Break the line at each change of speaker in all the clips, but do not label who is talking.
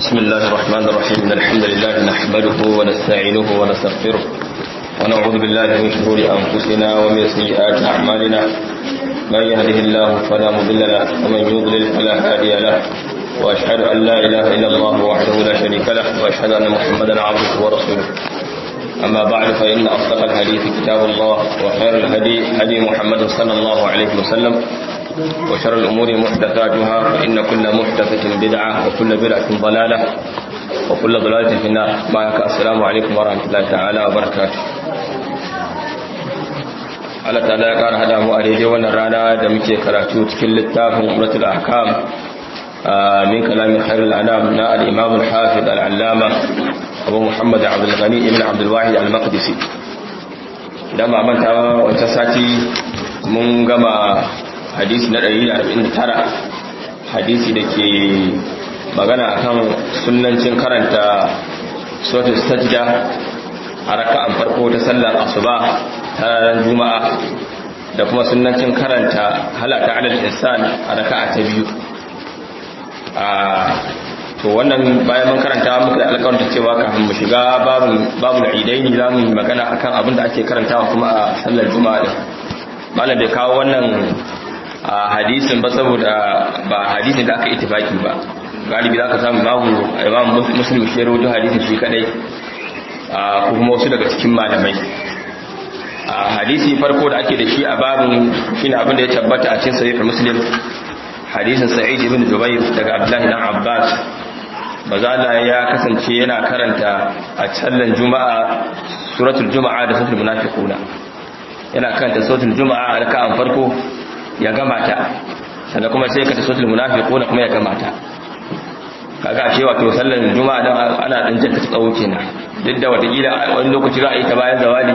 بسم الله الرحمن الرحيم إن الحمد لله نحمده ونستعينه ونستغفره ونعوذ بالله من شرور أنفسنا ومن سيئات أعمالنا من يهده الله فلا مضل له ومن يضلل فلا هادي له وأشهد أن لا إله إلا الله وحده لا شريك له وأشهد أن محمدا عبده ورسوله أما بعد فإن أصدق الحديث كتاب الله وخير الهدي هدي محمد صلى الله عليه وسلم وشر الأمور محدثاتها فإن كل محدثة بدعة وكل بدعة ضلالة وكل ضلالة في النار معك السلام عليكم ورحمة الله تعالى وبركاته Allah ta'ala ya ƙara hada mu a daidai wannan rana da muke karatu cikin littafin Umratul Ahkam min kalamin khairul anam na al-Imam al-Hafiz al-Allama Abu Muhammad Abdul Ghani ibn Abdul Wahid al-Maqdisi dan ba manta wancan sati mun gama hadisi na 149 hadisi da ke magana akan sunnancin karanta suratul sajda a raka'an farko ta sallar asuba ta ranar juma'a da kuma sunnancin karanta halata alal insan a raka'a ta biyu a to wannan bayan mun karanta muka da alƙawarin cewa kafin mu shiga babun babul idaini za mu yi magana akan abin da ake karantawa kuma a sallar juma'a din malam bai kawo wannan a hadisin ba saboda ba hadisin da aka ittifaki ba galibi za ka samu babu imam muslim shi rawaito hadisin shi kadai ko kuma wasu daga cikin malamai a hadisi farko da ake da shi a babin shine abin da ya tabbata a cikin sahih muslim hadisin sa'id ibn jubair daga abdullahi dan abbas bazala ya kasance yana karanta a sallan juma'a suratul juma'a da suratul munafiquna yana karanta suratul juma'a a raka'an farko ya gama ta sannan kuma sai ka ta sotul munafiquna kuma ya gama ta kaga a cewa to sallar juma'a dan ana dan janta tsawo kenan duk da watakila wani lokaci za a yi ta bayan zawali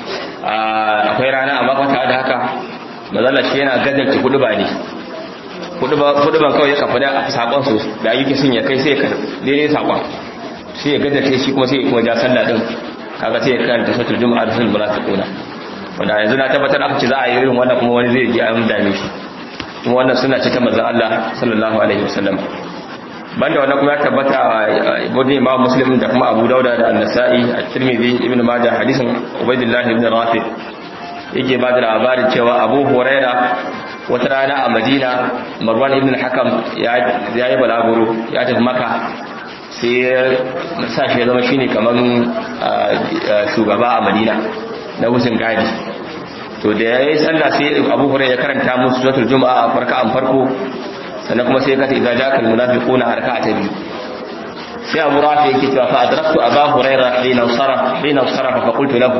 akwai rana amma kwata da haka mazalla shi yana gajarta hudu ba ne hudu ban kawai ya kafa da sakon su da ayyuki sun ya kai sai ka daidai sakon sai ya gajarta shi kuma sai ya kuma ja sallah din kaga sai ya karanta sotul juma'a da sunan munafiquna wanda yanzu na tabbatar aka ce za a yi irin wannan kuma wani zai ji an dame shi kuma wannan suna ce ta manzon Allah sallallahu alaihi wasallam banda wannan kuma ya tabbata a ibn Imam Muslim da kuma Abu Dawud da An-Nasa'i a Tirmidhi Ibn Majah hadisin Ubaydillah ibn Rafi yake ba da labarin cewa Abu Huraira wata rana a Madina Marwan ibn Hakam ya yi balaguro ya tafi Makka sai ya sa shi ya zama shine kaman shugaba a Madina na wucin gadi to da ya yi sallah sai abu hurairah ya karanta musu suratul juma'a a farka'an farko sannan kuma sai ya kata idza ja'aka almunafiquna a raka'a ta biyu sai abu rafi yake cewa fa adraktu aba hurairah hina sarafa hina sarafa fa qultu lahu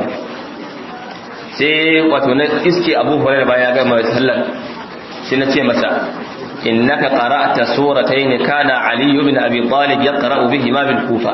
sai wato na iske abu hurairah bayan ya gama sallar sai na ce masa innaka qara'ta suratayn kana ali ibn abi talib yaqra'u bihima bil kufa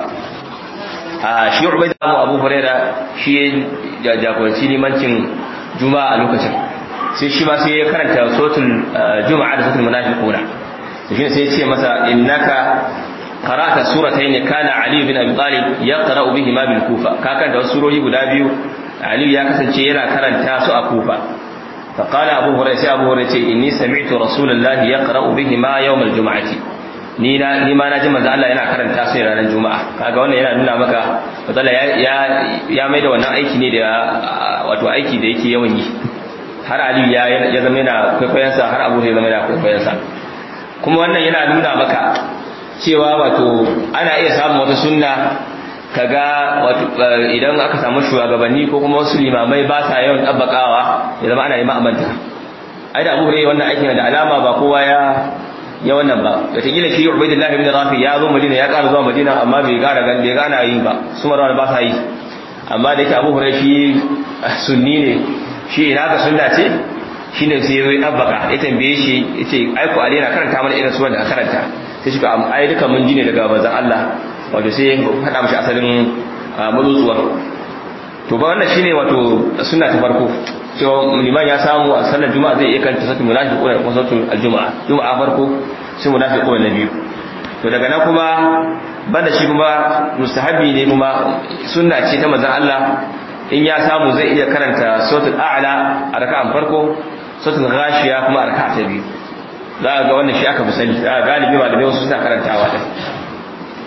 a shi ubaida abu huraira shi ya jagoranci limancin juma'a a lokacin sai shi ma sai ya karanta sotul juma'a da sotul munafiquna shi sai ya ce masa innaka qara'ta suratayn kana ali bin abi talib yaqra'u bihi ma bil kufa ka karanta wasu surori guda biyu ali ya kasance yana karanta su a kufa فقال أبو هريرة أبو هريرة إني سمعت رسول الله يقرأ بهما يوم الجمعة ni na ni ma na ji manzo Allah yana karanta su ranar juma'a kaga wannan yana nuna maka matsala ya ya mai da wannan aiki ne da wato aiki da yake yawan yi har Ali ya ya zama yana kwaikwayon sa har Abu ya zama yana kwaikwayon sa kuma wannan yana nuna maka cewa wato ana iya samun wata sunna kaga wato idan aka samu shugabanni ko kuma wasu limamai ba sa yawan tabbakawa ya zama ana yi ma'amanta ai da Abu Hurairah wannan aikin da alama ba kowa ya ya wannan ba wataƙila shi ubaidullahi ibn rafi ya zo madina ya ƙara zuwa madina amma bai gara gan bai gana yi ba su marwan ba sa yi amma da yake abu hurai shi sunni ne shi ina ka sunna ce shi ne sai ya abbaka ya tambaye shi ya ce aiko ali yana karanta mana irin suwan da aka karanta sai shi ka ai duka mun ji ne daga manzon Allah wato sai ya faɗa mashi asalin mazutsuwa to ba wannan shine wato sunna ta farko cewa liman ya samu a sallar juma'a zai iya kanta sakin munafiquna da kuma sautul aljuma'a juma'a farko sai munafiquna na biyu to daga nan kuma banda shi kuma mustahabi ne kuma sunna ce ta manzon Allah in ya samu zai iya karanta sautul a'la a raka'an farko sautul ghashiya kuma a raka'a ta biyu za ga wannan shi aka fi sani za ga galibi malamai wasu suna karantawa din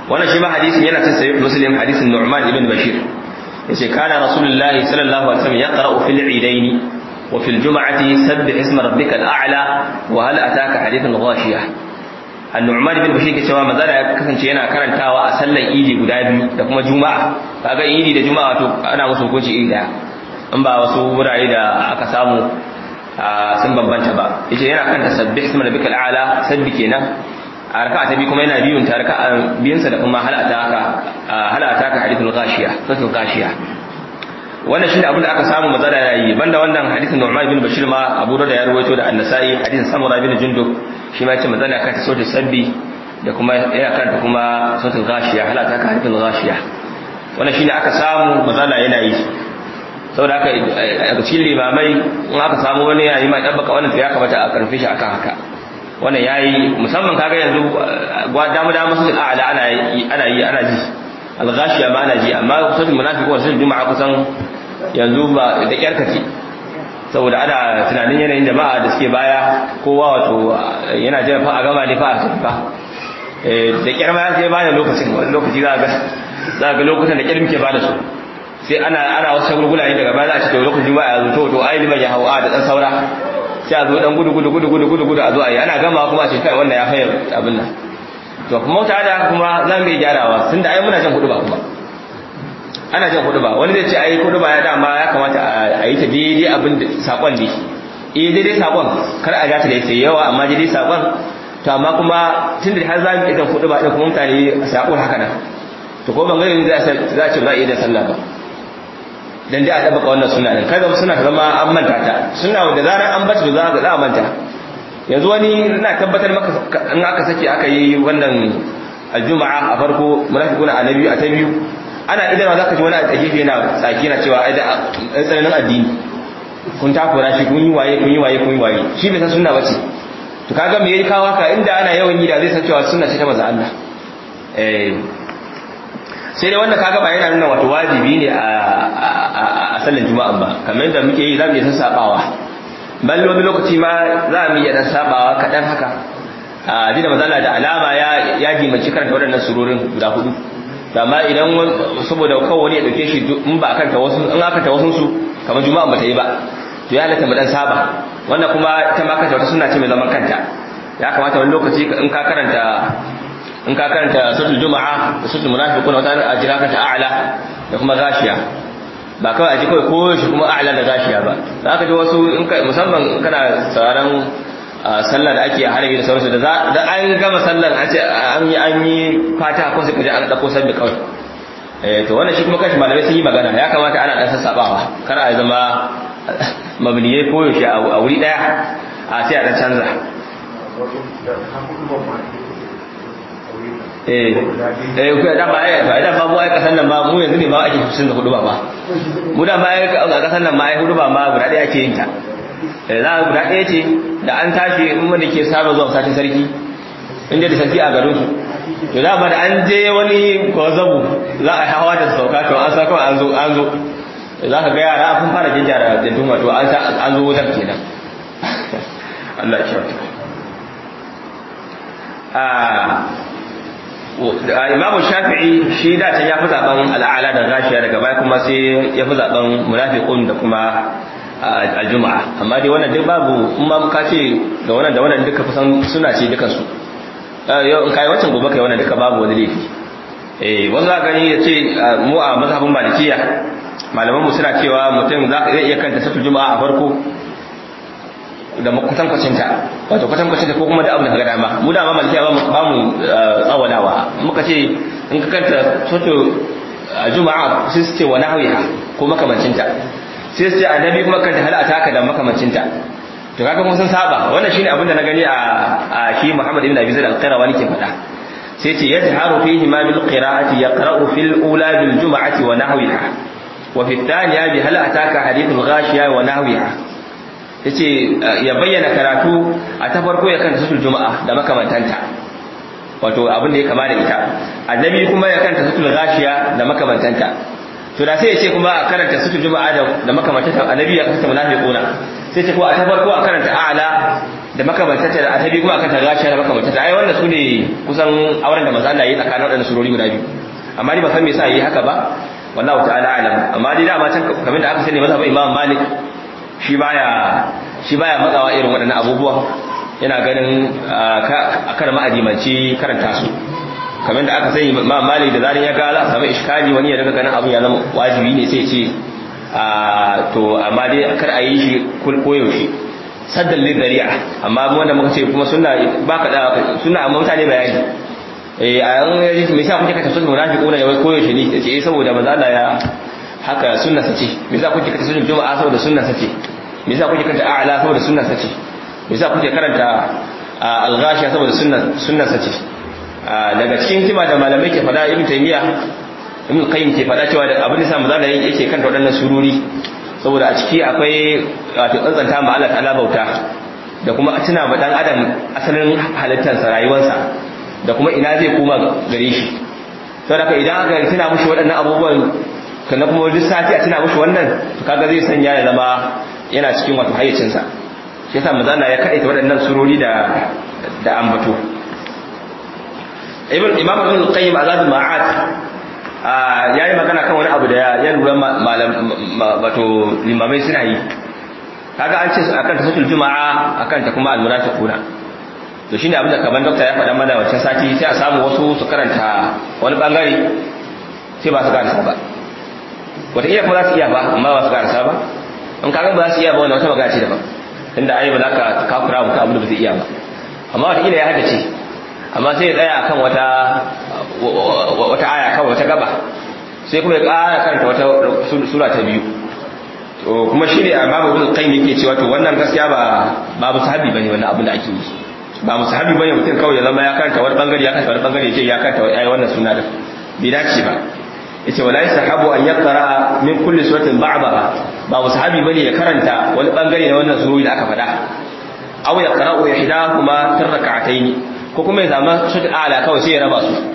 wannan shi ma hadisin yana cikin sahih muslim hadisin nu'man ibn bashir yace kana rasulullahi sallallahu alaihi wasallam yaqra'u fil idaini wa fil jum'ati sabbih isma rabbikal a'la wa hal ataka hadithul ghashiyah annu'man ibn bashir ke cewa manzo ya kasance yana karantawa a sallar idi guda biyu da kuma juma'a kaga idi da juma'a to ana musu hukunci iri daya in ba wasu wurare da aka samu sun bambanta ba yace yana kan tasabbih isma rabbikal a'la sabbi kenan a raka'a ta biyu kuma yana biyun ta raka'a biyun sa da kuma halata ka halata ka hadithul ghashiya suratul ghashiya wannan shine abin da aka samu maza da yayi banda wannan hadithin Nu'man ibn Bashir ma Abu Dawud ya rawaito da An-Nasa'i hadithin Samura ibn Jundub shi ma yace maza da kanta suratul sabbi da kuma yana kanta kuma suratul ghashiya halata ka hadithul ghashiya wannan shine aka samu maza da yana yi saboda haka a cikin limamai in aka samu wani yayi ma dabbaka wannan to ya kamata a karfe shi akan haka wannan yayi musamman kaga yanzu damu damu sun a'ala ana yi ana yi ana ji al-ghashiya ma ana ji amma kusan munafiqun sun juma'a kusan yanzu ba da kyarkace saboda ana tunanin yanayin jama'a da suke baya kowa wato yana jira fa a gama ne fa a tafi fa da kyar ma sai ba da lokacin wani lokaci za ga za ga lokutan da kyar muke ba da su sai ana ana wasu shagulgula ne daga baya za a ce to lokacin ba a zo to to ai liman ya hawa da dan saura sai a zo dan gudu gudu gudu gudu gudu gudu a zo a yi ana gama kuma a ce kai wannan ya fayar abin nan to kuma ta da kuma za mu yi gyarawa tunda ai muna jan hudu ba kuma ana jan hudu ba wani zai ce ai hudu ba ya dama ya kamata a yi ta daidai abin da sakon ne eh daidai sakon kar a gata da sai yawa amma daidai sakon to amma kuma tunda har za mu yi jan hudu ba din kuma mutane sakon haka nan to ko ban gani za a ce za a yi da sallah ba dan dai a dabaka wannan sunna din kaga suna zama an manta ta sunna da zarar an bata za ga za a manta yanzu wani ina tabbatar maka in aka sake aka yi wannan aljuma'a a farko munafiquna a nabi a ta biyu ana idan za ka ji wani a gefe yana tsaki na cewa ai da tsananin addini kun takura shi kun yi waye kun yi waye kun yi waye shi bai san sunna bace to kaga me yayi kawo haka inda ana yawan yi da zai san cewa sunna ce ta manzo Allah eh sai dai wanda kaga ba yana nuna wato wajibi ne a sallar juma'a ba kamar yadda muke yi za mu iya sassabawa bal wani lokaci ma za mu iya dan sabawa kaɗan haka a jina mazala da alama ya ya dimanci karanta waɗannan surorin guda hudu amma idan saboda kawai wani ya dauke shi in ba akanta wasu in aka ta wasu su kamar juma'a ba ta yi ba to ya halatta mu dan saba wannan kuma ita ma kanta wata sunna ce mai zaman kanta ya kamata wani lokaci in ka karanta in ka karanta suratul juma'a da suratul munafiqun wata a jira ka ta a'la da kuma gashiya ba kawai a ji kawai ko shi kuma a'la da gashiya ba za ka ji wasu in ka musamman kana sauraron sallar da ake harabi da sauransu da da an gama sallar an ce an yi an yi fata ko sai ka ji an dauko sabbi kawai eh to wannan shi kuma kashi malamai sun yi magana ya kamata ana dan sassabawa kar a zama mabniyai ko yaushe a wuri daya a sai a dan canza eh eh ku da ba ai da ba mu ai kasan nan ba mu yanzu ne ba ake fusin da hudu ba ba mu da ba ai a kasan nan ma ai hudu ba ma guda daya ake yin ta eh za guda daya ce da an tashi in wanda ke saba zuwa satin sarki inda da sarki a garin su to da ba da an je wani gwazabu za a hawa da sauka to an sa kawai an zo an zo za ka ga yara kun fara jinjara da duma to an zo wutar kenan Allah ya kyauta imamu shafi'i shi da can ya fi zaben al'ala da gashiya daga baya kuma sai ya fi zaben munafiqun da kuma aljuma'a amma dai wannan duk babu in ma ka ce da wannan da wannan duka kusan suna ce dukan su yau in kai wancan gobe kai wannan duka babu wani laifi eh wanda za gani ya ce mu a mazhabin malikiya malaman mu suna cewa mutum za zai iya kanta satul juma'a a farko da kwatankwacin ta wato kwatankwacin ta ko kuma da abin da ka dama mu da ma malikiya ba mu tsawalawa muka ce in ka kanta soto juma'a sai su ce wa nahwiha ko makamancin ta sai su ce annabi kuma kanta hal ataka da makamancin ta to kaga mun san saba wannan shine abin da na gani a a shi Muhammad ibn Abi Zaid al-Qayrawani ke faɗa sai ce yajharu fihi ma bil qira'ati yaqra'u fil ula bil jum'ati wa nahwiha wa fi thaniya bi hal ataka hadithul ghashiya wa nahwiha yace ya bayyana karatu a ta farko ya kanta sutul juma'a da makamantanta wato abin da ya kama da ita annabi kuma ya kanta sutul ghashiya da makamantanta to da sai ya ce kuma a karanta sutul juma'a da da makamantanta annabi ya kanta munafiquna sai ce ko a ta farko a karanta a'la da makamantata da atabi kuma akan ta gashiya da makamantata ai wannan su ne kusan auren da manzo Allah ya yi tsakanin waɗannan surori guda biyu amma ni ba san me yasa yi haka ba wallahu ta'ala alam amma dai dama can kamar da aka sani mazhabin Imam Malik shi baya shi baya matsawa irin waɗannan abubuwa yana ganin akan ma'adimanci karanta su kamar da aka sani Imam Malik da zarin ya ga za a samu iskali wani ya daga ganin abun ya zama wajibi ne sai ce to amma dai kar a yi shi koyaushe saddan lidari'a amma wanda muka ce kuma sunna ba ka da sunna amma mutane bayani eh a yan me yasa kuke kata sunna munafiquna ya wai koyaushe ne ce eh saboda manzo Allah ya haka sunna sace me yasa kuke kata sunna juma'a saboda sunna sace me yasa kuke kanta a'la saboda sunna sace me yasa kuke karanta al-ghashiya saboda sunna sunna sace daga cikin hikima da malamai ke fada ibn taymiya ibn qayyim ke fada cewa da abin da sa manzo Allah yake kanta waɗannan sururi saboda a ciki akwai wato tsantsanta ma Allah ta'ala bauta da kuma tuna ma dan adam asalin halittarsa rayuwarsa da kuma ina zai koma gare shi saboda idan aka tuna mushi waɗannan abubuwan kana kuma duk sati a tuna mushi wannan to kaga zai sanya ya zama yana cikin wato hayyacinsa shi yasa manzo Allah ya kaita waɗannan surori da da ambato ibn imam ibn qayyim azad ma'at ya yi magana kan wani abu da ya lura wato limamai suna yi kaga an ce akan tasatul juma'a akan ta kuma almunafiquna to shine abin da kaman dokta ya faɗa mana wancan sati sai a samu wasu su karanta wani bangare sai ba su karasa ba wata iya kuma za su iya ba amma ba su karasa ba in kaga ba za su iya ba wannan wata magana ce daban tunda ai ba za ka kafura mutum abin da ba zai iya ba amma wata ila ya haddace amma sai ya tsaya akan wata wata aya kawai wata gaba sai kuma ya ƙara karanta wata sura ta biyu to kuma shi ne a babu ibn qayyim yake cewa to wannan gaskiya ba babu sahabi bane wannan abin da ake yi ba musahabi bane mutum kawai ya zama ya karanta wani bangare ya karanta wani bangare yace ya karanta ai wannan suna da bai dace ba yace wala yasahabu an yaqra min kulli suratin ba'daha ba musahabi bane ya karanta wani bangare na wannan surori da aka faɗa aw yaqra'u ihdahuma fi rak'atayn ko kuma ya zama sura a'la kawai sai ya raba su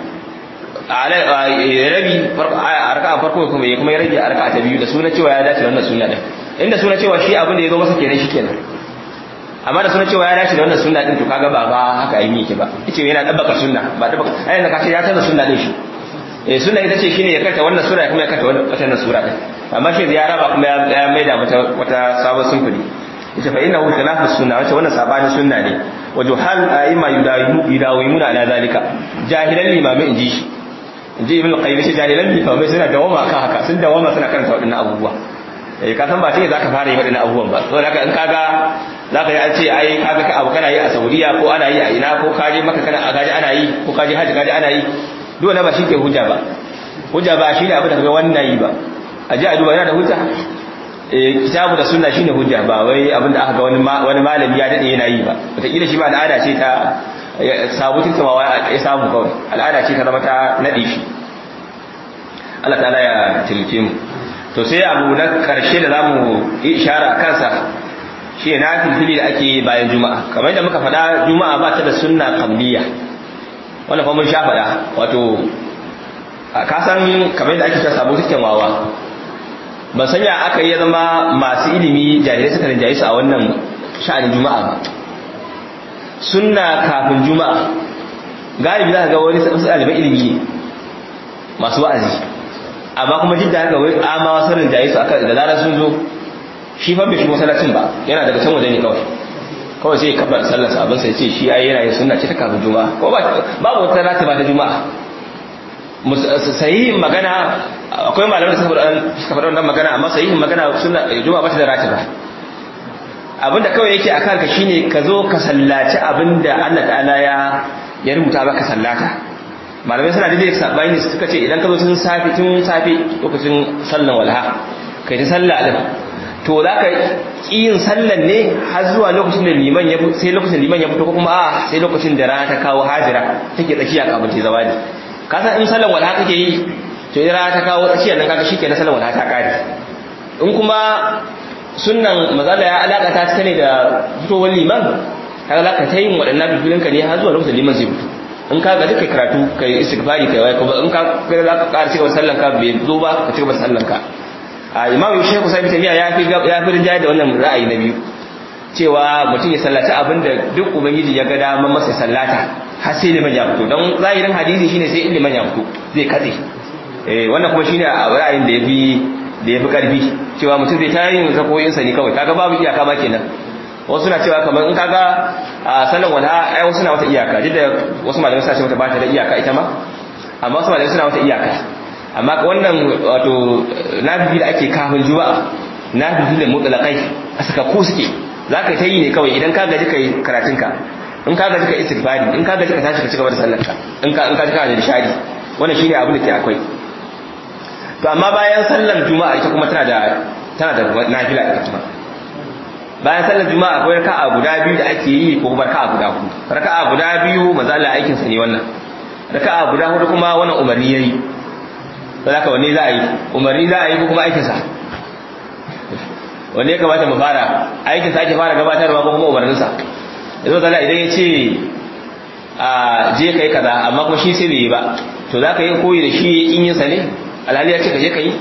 rabi a raka'a farko kuma ya kuma ya rage a raka'a ta biyu da suna cewa ya dace wannan sunna din inda suna cewa shi abin da ya zo masa kenan shi kenan amma da suna cewa ya dace da wannan sunna din to kaga ba ba haka yi yake ba yace yana dabbaka sunna ba dabbaka ai da kace ya canza sunna din shi eh sunna ita ce shine ya karta wannan sura kuma ya karta wannan sura din amma shi ya raba kuma ya maida mata wata sabon sunfuri yace fa innahu khilafu sunna wace wannan sabani sunna ne wajo hal a'ima yudawimuna ala zalika jahilan limami inji shi inji ibn qayyim shi jahilan limami suna dawama kan haka sun dawama suna karanta wadannan abubuwa eh ka san ba sai zaka fara yi wadannan abubuwan ba saboda haka in kaga zaka yi an ce ai kaga ka abu kana yi a Saudiya ko ana yi a ina ko kaje maka kana gaji ana yi ko kaje haji gaji ana yi dole ba shi ke hujja ba hujja ba shi ne abu da kaga wannan yi ba a ji a duba yana da hujja kitabu da sunna shine hujja ba wai abinda aka ga wani wani malami ya dade yana yi ba wataƙila shi ba al'ada ce ta sabutin kamawa ya samu kawai al'ada ce ta zama ta nade shi Allah ta'ala ya tilke mu to sai abu na karshe da zamu yi ishara kansa shi na filfili da ake bayan juma'a kamar yadda muka faɗa juma'a ba ta da sunna qabliya wannan fa mun sha faɗa wato ka san kamar yadda ake ta sabutin kamawa ban sanya aka yi zama masu ilimi jahilai suka rinjaye su a wannan sha'anin juma'a ba sunna kafin juma'a galibi za ka ga wani wasu ɗaliban ilimi ne masu wa'azi amma kuma jidda haka wai amawa sun rinjaye su aka da zarar sun zo shi fa bai shigo masallacin ba yana daga can waje ne kawai kawai sai ya kafa sallar sabon sai ce shi ai yana yin sunna ce ta kafin juma'a ko babu wata rata ba ta juma'a sahihin magana akwai malamai da suka faɗa wannan magana amma sahihin magana suna juma'a ba ta da ratiba abinda kawai yake akan ka shine ka zo ka sallaci abinda Allah ta'ala ya ya rubuta maka sallata malamai suna da sabani suka ce idan ka zo tun safi tun safi lokacin sallan walha kai ta sallah din to za ka yin sallan ne har zuwa lokacin da liman ya sai lokacin liman ya fito ko kuma a sai lokacin da rana ta kawo hajira take tsakiya kafin ta zawadi ka san in sallan walha kake yi to idan rana ta kawo tsakiyar nan kaga shikenan sallan walha ta kare in kuma sunnan mazala ya alakata ta ne da fitowar liman kaga za ka ta yin waɗannan bibilinka ne har zuwa lokacin liman zai fito in ka ga duka karatu ka yi istighfari kai wai kuma in ka ga za ka ƙara cigaba sallan ka bai zo ba ka cigaba sallan ka a imamu shehu sai bitamiya ya fi ya fi rinjaye da wannan ra'ayi na biyu cewa mutum ya sallaci abin da duk ubangiji ya ga damar masa sallata har sai liman ya fito don zahirin hadisi shine sai liman ya fito zai katse eh wannan kuma shine a ra'ayin da yafi da yafi karfi cewa mutum zai ta yin zakoyin sa ne kawai kaga babu iyaka ma kenan wasu na cewa kamar in kaga a sallan wala ai wasu na wata iyaka duk da wasu malamai suna cewa ba ta da iyaka ita ma amma wasu malamai suna wata iyaka amma wannan wato nafifi da ake kafin juma'a nafifi da mutlaqai a saka ko suke zaka ta yi ne kawai idan ka gaji kai karatunka in ka gaji ka istighfari in ka gaji ka tashi ka cigaba da sallarka in ka in ka ji ka da nishadi wannan shine abin da ke akwai to amma bayan sallar juma'a ita kuma tana da tana da nafila ita kuma bayan sallar juma'a akwai raka'a guda biyu da ake yi ko kuma raka'a guda hudu raka'a guda biyu maza Allah aikin sa ne wannan raka'a guda hudu kuma wannan umarni yayi sai haka wanne za a yi umarni za a yi ko kuma aikin sa wanne ya kamata mu fara aikin sa ake fara gabatarwa ko kuma umarnin sa yanzu zalla idan ya ce a je kai kaza amma kuma shi sai bai yi ba to za ka yi koyi da shi in yin sa ne alhali ya ce ka je ka yi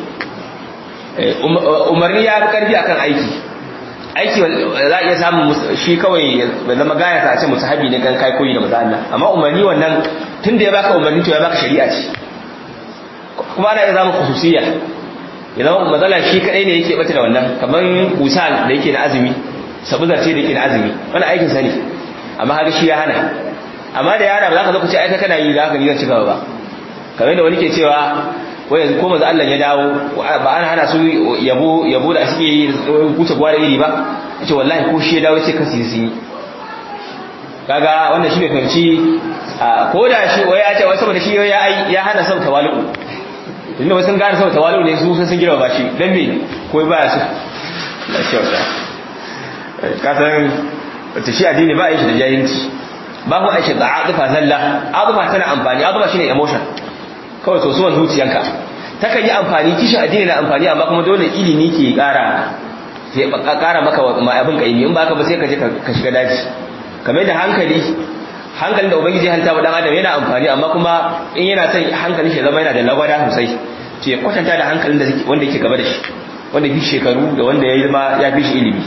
umarni ya fi karfi akan aiki aiki za a iya samun shi kawai ya zama gaya sa ce musu habi ne kan kai koyi da maza Allah amma umarni wannan tun da ya baka umarni to ya baka shari'a ce kuma ana iya zama khususiyya ya zama matsala shi kadai ne yake bata da wannan kamar usal da yake na azumi sabuzar ce da yake na azumi wannan aikin sa ne amma haka shi ya hana amma da yana ba za ka zo ku ce aika kana yi da haka ni zan ci gaba ba kamar da wani ke cewa wai yanzu ko manzo Allah ya dawo ba ana hana su yabo yabo da suke yi kuce gwara iri ba ce wallahi ko shi ya dawo ce kasi sun yi kaga wannan shi bai fahimci ko da shi wai ya ce wai saboda shi ya ya hana sau tawalu inda wasu gane sau tawalu ne su sun girma ba shi dan me ko ba su la kyauta ka san ta shi addini ba a yi shi da jahilci ba ku aisha da azufa zalla azufa tana amfani azufa shine emotion kawai sosuwan zuciyanka takan yi amfani kishin addini na amfani amma kuma dole ilimi ke kara sai kara maka abin kaimi in baka ba sai ka je ka shiga daji kamar da hankali hankalin da ubangiji ya halitta wa dan adam yana amfani amma kuma in yana son hankalin shi zama yana da lagwada sosai to ya kwatanta da hankalin da wanda yake gaba da shi wanda fi shekaru da wanda ya zama ya fi shi ilimi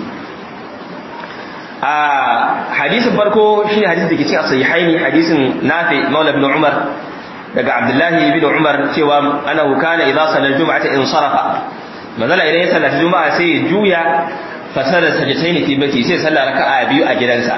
a hadisin farko shine hadisin da ke cikin sahihaini hadisin nafi maula ibn umar daga abdullahi ibn umar cewa annahu kana idza sallal jum'ata in sarafa manzala idan ya sallata juma'a sai ya juya fasara sajdatain fi baiti sai sallar raka'a biyu a gidansa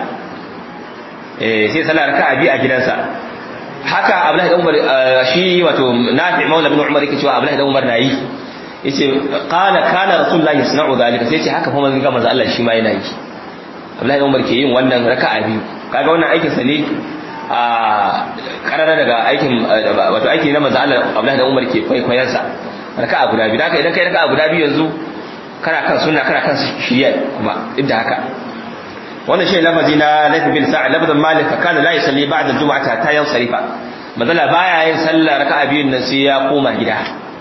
eh sai sallar raka'a biyu a gidansa haka abdullahi ibn umar shi wato nafi maula ibn umar yake cewa abdullahi ibn umar nayi yace qala kana rasulullahi yasna'u dhalika sai yace haka fa manzon manzo Allah shi ma yana yi abdullahi ibn umar ke yin wannan raka'a biyu kaga wannan aikin sa ne a karara daga aikin wato aiki na manzo Allah Abdullahi da Umar ke kwaikwayon sa raka'a guda biyu haka idan kai raka'a guda biyu yanzu kana kan sunna kana kan shiriya kuma duk da haka wannan shi lafazi na Layth bin Sa'd lafazin Malik kana la yusalli ba'da jumu'ata ta yansarifa manzala baya yin sallah raka'a biyun nan sai ya koma gida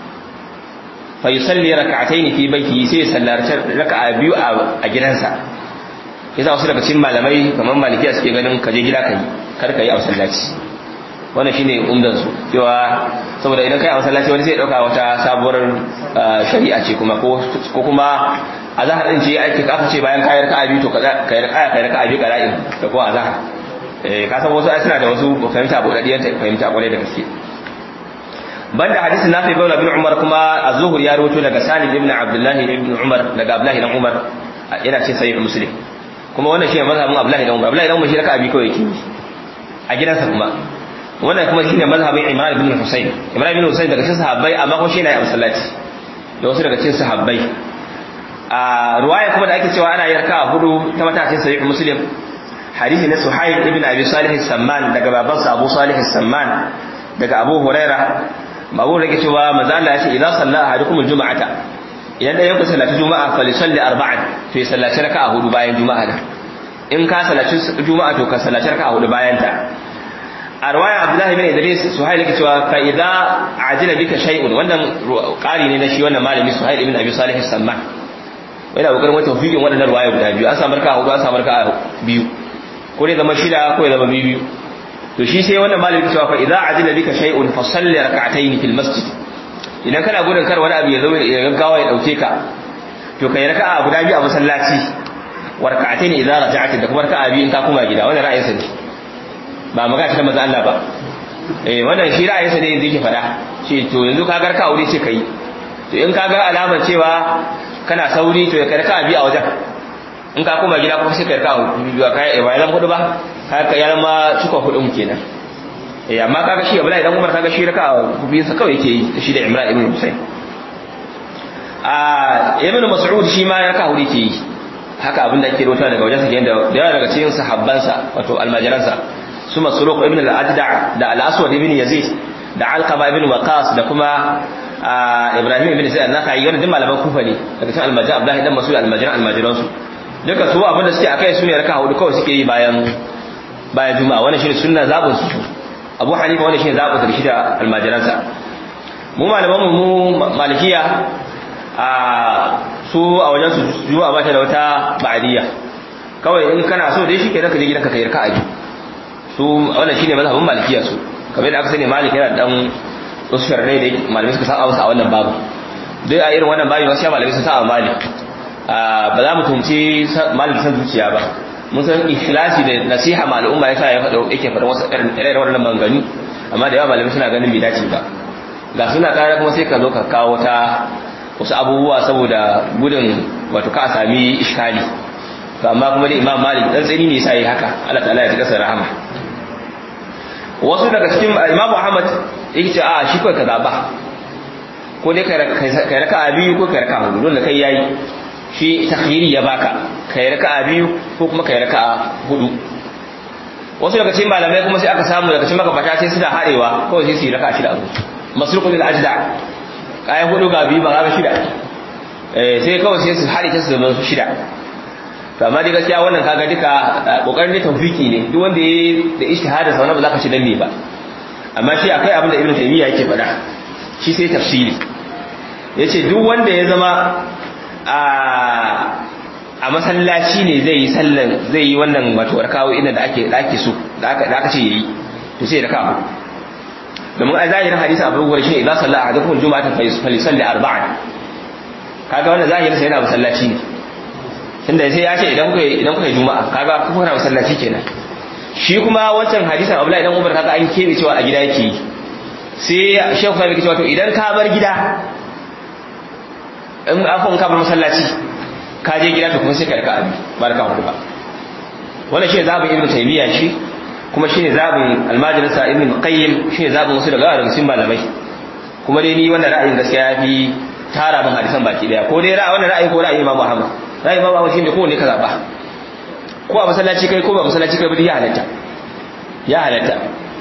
fa yusalli raka'atayn fi baiti sai ya sallarci raka'a biyu a gidansa yasa wasu daga cikin malamai kamar malikiya suke ganin kaje gida kai kar ka yi a masallaci wannan shine umdan su cewa saboda idan kai a masallaci wani sai dauka wata sabuwar shari'a ce kuma ko ko kuma azhar din ce ake aka ce bayan kayar ka abi to kaza kayar ka kayar ka abi qara'in da ko azhar eh ka san wasu suna da wasu fahimta bodadiyan fahimta kwarai da gaske banda hadisin nafi baula bin umar kuma az-zuhur ya rawaito daga salim ibn abdullah ibn umar daga abdullah ibn umar yana ce sahih muslim kuma wannan shi ne mazhabin abdullah ibn umar abdullah ibn umar shi raka abi kawai yake a gidansa kuma wannan kuma shine mazhabin Imran ibn Husayn Imran ibn Husayn daga cikin sahabbai amma kuma shi ne a masallaci da wasu daga cikin sahabbai a ruwaya kuma da ake cewa ana yarka a hudu ta matakin sahih Muslim hadisi na Suhail ibn Abi Salih as-Samman daga babansa Abu Salih as-Samman daga Abu Huraira Abu Huraira cewa manzo Allah ya ce idan salla ahadukum al-jum'ata idan dai yanku sallati juma'a fa lisalli arba'an to ya sallaci raka'a hudu bayan juma'a da in ka sallaci juma'a to ka sallaci raka'a hudu bayan ta a ruwaya abdullahi bin idris suhail yake cewa fa idza ajila bika shay'un wannan qari ne na shi wannan malami suhail ibn abi salih as-samman yana kokarin wata tawfiqin wadannan ruwaya guda biyu an samu raka'a hudu an samu raka'a biyu ko dai zama shida ko ya zama biyu to shi sai wannan malami yake cewa fa idza ajila bika shay'un fa salli rak'atayn fil masjid idan kana gudun kar wani abu ya zo ya gaggawa ya dauke ka to kai raka'a guda biyu a masallaci wa rak'atayn idza raja'ta da kuma raka'a biyu in ka koma gida wannan ra'ayin sa ne ba magana ta manzo Allah ba eh wannan shi ra'ayin sa ne yanzu yake fada shi to yanzu ka ga raka'a wuri ce kai to in ka ga alamar cewa kana sauri to ya kai raka'a biyu a wajen in ka koma gida kuma sai ka raka'a biyu ka kai ba ya hudu ba ka ya zama cikon hudun kenan eh amma kaga shi Abdullahi dan Umar kaga shi raka'a biyu sa kawai yake yi shi da Imran ibn Husayn a ibn Mas'ud shi ma raka'a hudu yake yi haka abin da ake rota daga wajen sa kenan da yawa daga cikin sahabbansa wato almajiransa su Masruq ibn al-Ajda da al-Aswad ibn Yazid da Alqama ibn Waqas da kuma Ibrahim ibn Sa'id an-Nakhai wannan duk malaman Kufa ne daga cikin almajiran Abdullahi dan Mas'ud almajiran almajiransu duka su abin da suke akai su ne raka'a hudu kawai suke yi bayan bayan juma'a wannan shine sunna zabun su abu hanifa wanda shi ne zaɓa da shi da almajiransa mu malaman mu malikiya a su a wajen su juwa ba ta da wata ba'adiyya kawai in kana so dai shi ke zaka je gidanka kai raka'a biyu su wannan shine mazhabin malikiya su kamar da aka sani malik yana dan wasu sharrai da malamai suka saba masa a wannan babu dai a irin wannan babu wasu malamai sun saba malik ba za mu tumci malik san zuciya ba mun san ikhlasi da nasiha ma al'umma yasa ya faɗa yake faɗa wasu irin wannan manganu amma da yawa malamai suna ganin bai dace ba ga suna ƙara kuma sai ka zo ka kawo ta wasu abubuwa saboda gudun wato ka sami iskali to amma kuma dai imam malik dan tsini ne yasa yi haka Allah ta'ala ya tsaka rahama wasu daga cikin imam muhammad yake ce a shi kai ka zaba ko dai kai raka biyu ko kai raka hudu dole kai yayi shi takhiri ya baka kai raka'a biyu ko kuma kai raka'a hudu wasu daga cikin malamai kuma sai aka samu daga cikin magabata sai suna harewa kawai sai su yi raka'a shida a zuci masruqul ajda kayan hudu ga biyu ba ga shida eh sai kawai sai su hare ta su zama shida to amma dai gaskiya wannan kaga duka kokarin da tawfiki ne duk wanda yayi da ijtihada sa wannan ba za ka ci dan me ba amma shi akai abin da ibnu taymiya yake faɗa shi sai tafsiri yace duk wanda ya zama a masallaci ne zai yi sallan zai yi wannan wato rakawo inda da ake da ake so da aka da aka ce yayi to sai rakawo domin a zahirin hadisi abu gure shi idan salla ahadukum juma'atan fa yusalli arba'an kaga wannan zahirin sai yana masallaci ne tunda sai ya ce idan kuka idan kuka juma'a kaga kuka na masallaci kenan shi kuma wancan hadisin Abdullahi idan Umar kaga an kebe cewa a gida yake yi sai Sheikh Sami cewa to idan ka bar gida in afon ka bar masallaci ka je gida to kuma sai ka rika abi ba raka hudu ba wannan shi zabin ibnu taymiya shi kuma shine zabin almajalisa ibnu qayyim shine zabin wasu daga daga cikin malamai kuma dai ni wannan ra'ayin gaskiya ya fi tara min hadisan baki daya ko dai ra'ayi wannan ra'ayi ko ra'ayi Imam Muhammad ra'ayi Imam Muhammad shine ko ne ka zaba ko a masallaci kai ko ba masallaci kai ba ya halatta ya halatta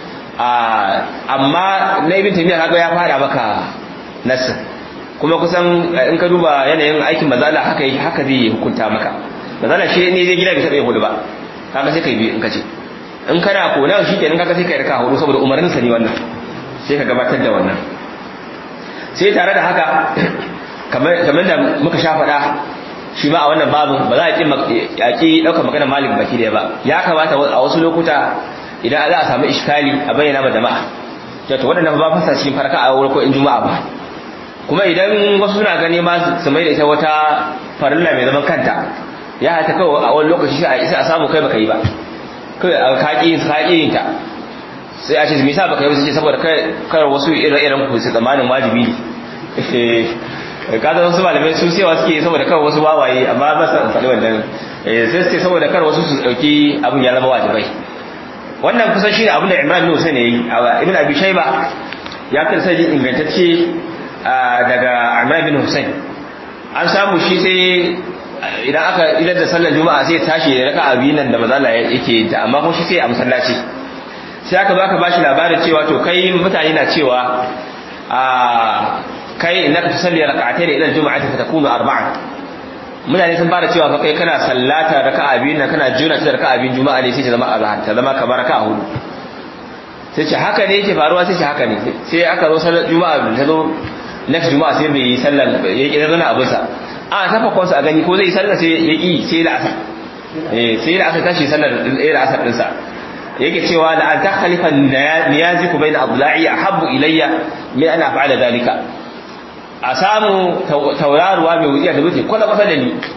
amma na ibn taymiya kaga ya fara maka nasu kuma kusan in ka duba yanayin aikin mazala haka haka zai hukunta maka mazala shi ne zai gida bai taɓa yin hudu ba kaga sai kai biyu in ka ce in kana kona shi kenan kaga sai kai raka hudu saboda umarnin sa ne wannan sai ka gabatar da wannan sai tare da haka kamar da muka sha faɗa shi ma a wannan babin ba za a ƙi ɗaukar magana malik baki da ba ya kamata a wasu lokuta idan za a samu iskali a bayyana ma jama'a to waɗannan ba fasa cikin farka a wurin ko in juma'a ba kuma idan wasu suna gani ma su mai da ita wata farilla mai zaman kanta ya hata kawai a wani lokaci sai a isa a samu kai baka yi ba kai a kaƙi yin kaƙi yin ta sai a ce me yasa baka yi ba sai saboda kar wasu ire-iren ku su tsammanin wajibi ne ka zama wasu malamai su sewa suke saboda kar wasu wawaye amma ba su faɗi wannan sai suke saboda kar wasu su ɗauki abin ya zama wajibai wannan kusan shi ne abin da imran bin hussein ya yi ibn abi shaiba ya kan sai ingantacce daga imran bin hussein an samu shi sai idan aka idan da sallar juma'a sai tashi da raka abi nan da mazala yake da amma kuma shi sai a masallaci sai aka baka bashi labarin cewa to kai mutane na cewa a kai innaka tusalli rak'atayn ila al-jum'ati fatakunu arba'an mutane sun fara cewa fa kai kana sallata raka'a biyu nan kana juna ta raka'a biyu juma'a ne sai ta zama azhar ta zama kamar raka'a hudu sai ce haka ne yake faruwa sai ce haka ne sai aka zo sallar juma'a ta zo next juma'a sai bai yi sallar ya ki zana abin sa a ta fakon sa a gani ko zai sallar sai ya ki sai da asar eh sai da asar tashi sallar da asar din sa yake cewa la an takhalifa niyaziku bayna abla'i ahabbu ilayya min an af'ala dalika a samu tauraruwa mai wujiya da wuce kwata kwata da ni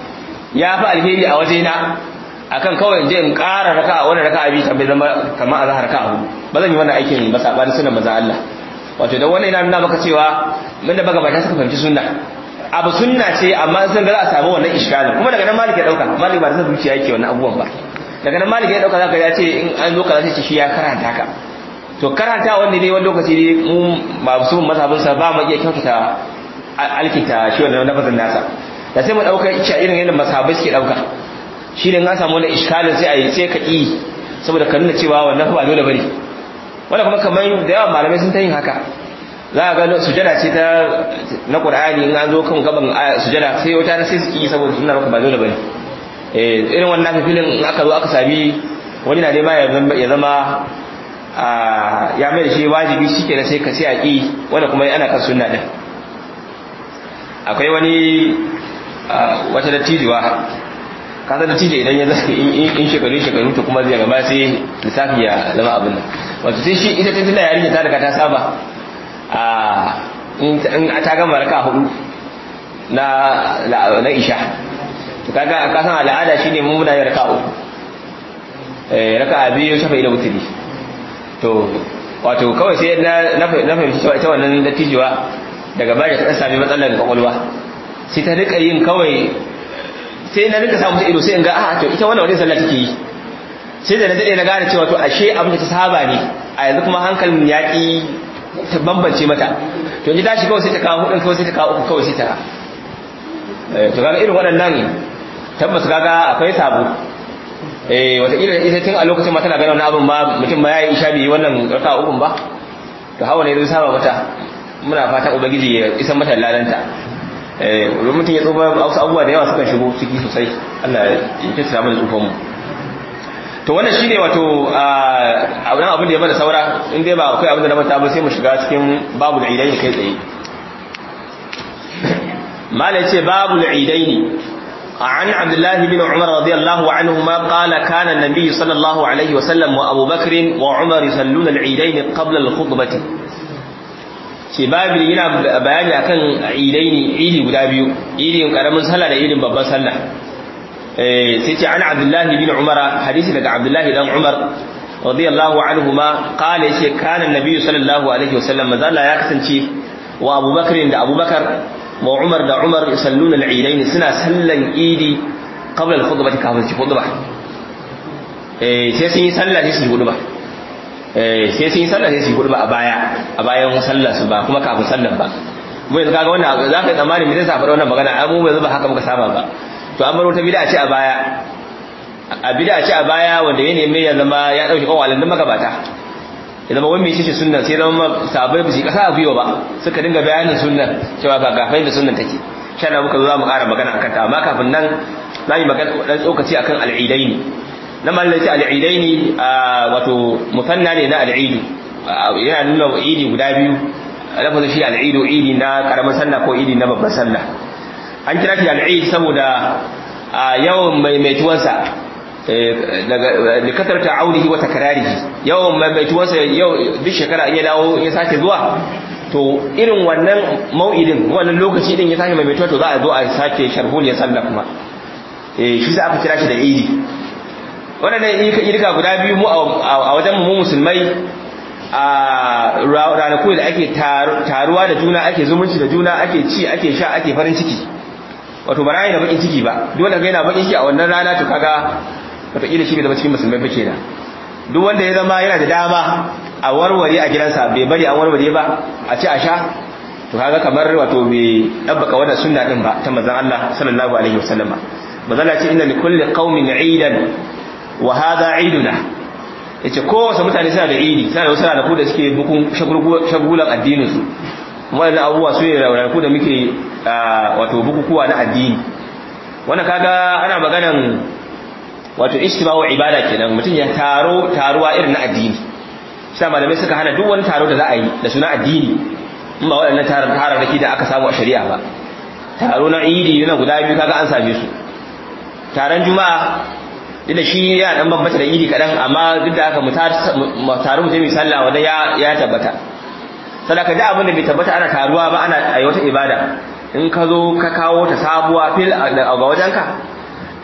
ya fi alheri a wajena akan kawai in je in ƙara raka wannan raka abi ta bai zama kamar azhar raka hudu ba zan yi wannan aikin ba sabanin sunan manzo Allah wato dan wannan yana nuna maka cewa mun da baga bata suka fahimci sunna abu sunna ce amma sun ga za a samu wannan iskalin kuma daga nan malik ya dauka malik ba da zuciya yake wannan abubuwan ba daga nan malik ya dauka zaka ya ce in an zo kaza sai shi ya karanta ka to karanta wanda ne wani lokaci ne mu ba su mazhabin sa ba mu iya kyautata alkinta shi wannan lafazin nasa da sai mu dauka ita irin yadda mazhabai suke dauka shi ne an samu wani iskalin sai a yi sai ka yi saboda ka nuna cewa wannan ba dole bane wanda kuma kamar da yawan malamai sun ta yin haka za a ga sujada ce ta na qur'ani in an zo kan gaban sujada sai wata sai su yi saboda suna maka ba dole bane eh irin wannan filin in aka zo aka sami wani na nema ya zama ya mai da shi wajibi shike da sai ka sai a ki wanda kuma ana kan sunna din akwai wani wata dattijuwa ka san dattijo idan ya zai in shekaru shekaru to kuma zai gaba sai lissafi ya zama abin nan wato sai shi ita tana yarinya ta daga ta saba a in ta gama raka hudu na na isha to kaga ka san al'ada shine mu muna yin raka uku eh raka biyu shafa da wuturi to wato kawai sai na na fahimci cewa ita wannan dattijuwa daga baya ta sami matsalar kwakwalwa sai ta rika yin kawai sai na rika samu ido sai in ga a to ita wannan wani sallah take yi sai da na dade na gane cewa to ashe abin da ta saba ne a yanzu kuma hankalin ya ki ta bambance mata to ji tashi kawai sai ta kawo hudun kawai sai ta kawo uku kawai sai ta to kaga irin waɗannan tabbas kaga akwai sabo eh wata irin ita tun a lokacin ma tana ganin wannan abin ba mutum ma yayi isha bi wannan raka ukun ba to hawa ne zai saba mata muna fatan ubangiji ya isa mata lalanta eh mutum ya tsoba wasu abubuwa da yawa suka shigo ciki sosai Allah ya kisa mana tsufan mu to wannan shine wato a wannan abin da ya bada saura in dai ba akwai abin da na manta ba sai mu shiga cikin babul idaini kai tsaye mala yace babul idaini عن عبد الله بن عمر رضي الله عنهما قال كان النبي صلى الله عليه وسلم وأبو بكر وعمر يصلون العيدين قبل الخطبة ce babu yana bayani akan idaini idi guda biyu idin karamin sallah da idin babban sallah eh sai ce an abdullahi bin umara hadisi daga abdullahi dan umar radiyallahu anhuma qala yace kana annabi sallallahu alaihi wasallam mazalla ya kasance wa abubakar da abubakar wa umar da umar yusalluna al-idaini suna sallan idi qabla al-khutbah kafin su khutba eh sai sun yi sallah sai su yi khutba sai sun yi sallah sai su yi hudu ba a baya a bayan sallar su ba kuma kafin sallar ba mu yanzu kaga wannan za ka yi tsammani me zai sa faɗa wannan magana an mu yanzu ba haka muka saba ba to an baro ta bid'a ce a baya a bid'a ce a baya wanda ya neme ya zama ya dauki kawalin duk magabata ya zama wani mai ce sunnan sai zama sabai ba su kasa a gwiwa ba suka dinga bayanin sunnan cewa ga gafai da sunnan take sha na muka zo za mu ƙara magana akan ta amma kafin nan za mu yi magana dan tsokaci akan al'idaini na mallaci al'idaini wato musanna ne na al'idu yana nuna idi guda biyu lafazin shi al'idu idi na karamin sallah ko idi na babban sallah an kira shi al'id saboda yawan maimaituwansa da kasar ta aunihi wata kararihi yawan maimaituwansa yau duk shekara in ya dawo ya sake zuwa to irin wannan mau'idin wannan lokaci din ya sake maimaituwa to za a zo a sake sharhuliyar sallah kuma shi sa aka kira shi da idi waɗannan irka guda biyu mu a wajen mu musulmai a ranaku da ake taruwa da juna ake zumunci da juna ake ci ake sha ake farin ciki wato ba rayu da bakin ciki ba duk wanda yana bakin ciki a wannan rana to kaga wataƙila shi bai zama cikin musulmai ba kenan duk wanda ya zama yana da dama a warware a gidansa bai bari an warware ba a ci a sha to kaga kamar wato bai dabbaka wannan sunna din ba ta manzon Allah sallallahu alaihi wasallam manzon ce inna likulli qaumin 'idan wa hadha 'iduna yace kowace mutane suna da idi suna da wasu ranaku da suke bukun shagulan addinin su wannan abubuwa su ne ranaku da muke wato bukukuwa na addini wannan kaga ana maganan wato ijtima'u ibada kenan mutum ya taro taruwa irin na addini sai malamai suka hana duk wani taro da za a yi da suna addini in ba waɗannan tararraki da aka samu a shari'a ba taro na idi yana guda biyu kaga an same su taron juma'a duk da shi ya dan bambata da idi kadan amma duk da haka mu taru mu je mu sallah wanda ya ya tabbata sadaka da abin da bai tabbata ana taruwa ba ana ayi wata ibada in ka zo ka kawo ta sabuwa fil ga wajenka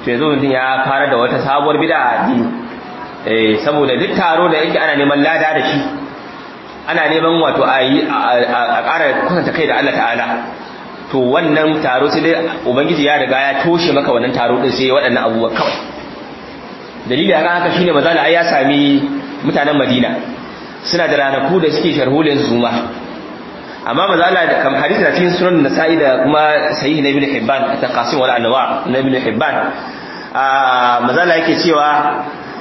to yanzu mutum ya fara da wata sabuwar bid'a a addini eh saboda duk taro da yake ana neman lada da shi ana neman wato a yi a ƙara kusanta kai da Allah ta'ala to wannan taro sai dai ubangiji ya riga ya toshe maka wannan taro din sai waɗannan abubuwa kawai dalili akan haka shine mazala ai ya sami mutanen Madina suna da ranaku da suke sharholin zuma amma mazala da kam hadisi na cikin sunan nasa'i da kuma sahih na ibn hibban ta qasim wal anwa na ibn hibban mazala yake cewa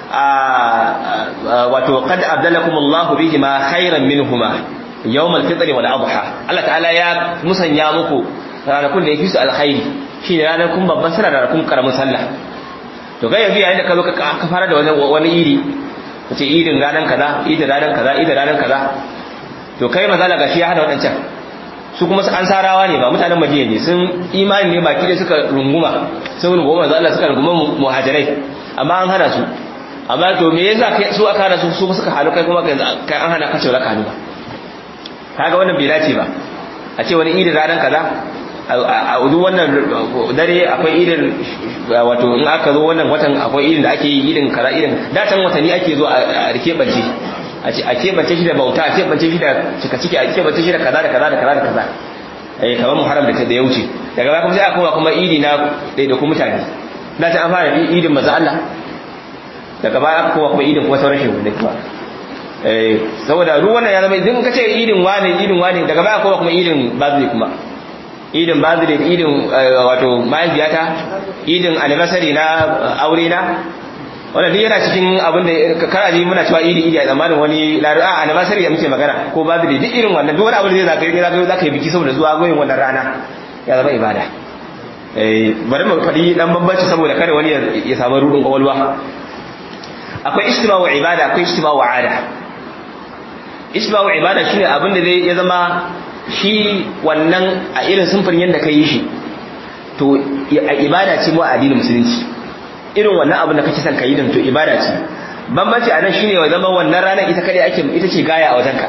wato qad abdalakum Allah bihima khairan minhuma yawm al-fitr wal adha Allah ta'ala ya musanya muku ranakun da yake su alkhairi shine ranakun babban sallah da ranakun karamin sallah to ga yanzu yayin da ka zo ka fara da wani iri kace idin ranan kaza idin ranan kaza idin ranan kaza to kai mazala gashi ya hada wadancan su kuma an sarawa ne ba mutanen madina ne sun imani ne baki da suka runguma sun runguma manzo Allah suka runguma muhajirai amma an hana su amma to me yasa kai su aka hana su su suka halu kai kuma kai an hana ka cewa ka halu ba kaga wannan bai dace ba a ce wani idin ranan kaza a duk wannan dare akwai idin wato in aka zo wannan watan akwai idin da ake yi idin kaza idin da can watanni ake zo a rike bace a ce a kebance shi da bauta a kebance shi da cika ciki a kebance shi da kaza da kaza da kaza da kaza eh kamar muharram da ta da ya wuce daga baya kuma sai aka koma kuma idi na daidaiku mutane da ta an fara idin maza Allah daga baya aka koma kuma idin kuma sauran shehu ne kuma eh saboda ruwan ya zama idan ka ce idin wani idin wani daga baya koma kuma idin bazli kuma idin bazli idin wato mahaifiyata idin anniversary na aure na wanda duk yana cikin abin da kana ji muna cewa idi idi a zamanin wani laru a anniversary da muke magana ko birthday duk irin wannan duk wani abu da zai zaka yi zaka yi biki saboda zuwa goyin wannan rana ya zama ibada eh bari mu faɗi dan bambanci saboda kada wani ya samu rudin kawalwa akwai istima'u ibada akwai istima'u ada istima'u ibada shine abin da zai ya zama shi wannan a irin sunfurin yadda ka yi shi to ibada ce mu a addinin musulunci irin wannan abin da kake son ka yi din to ibada ce bambanci a nan shine ya zama wannan ranar ita kadai ake ita ce gaya a wajenka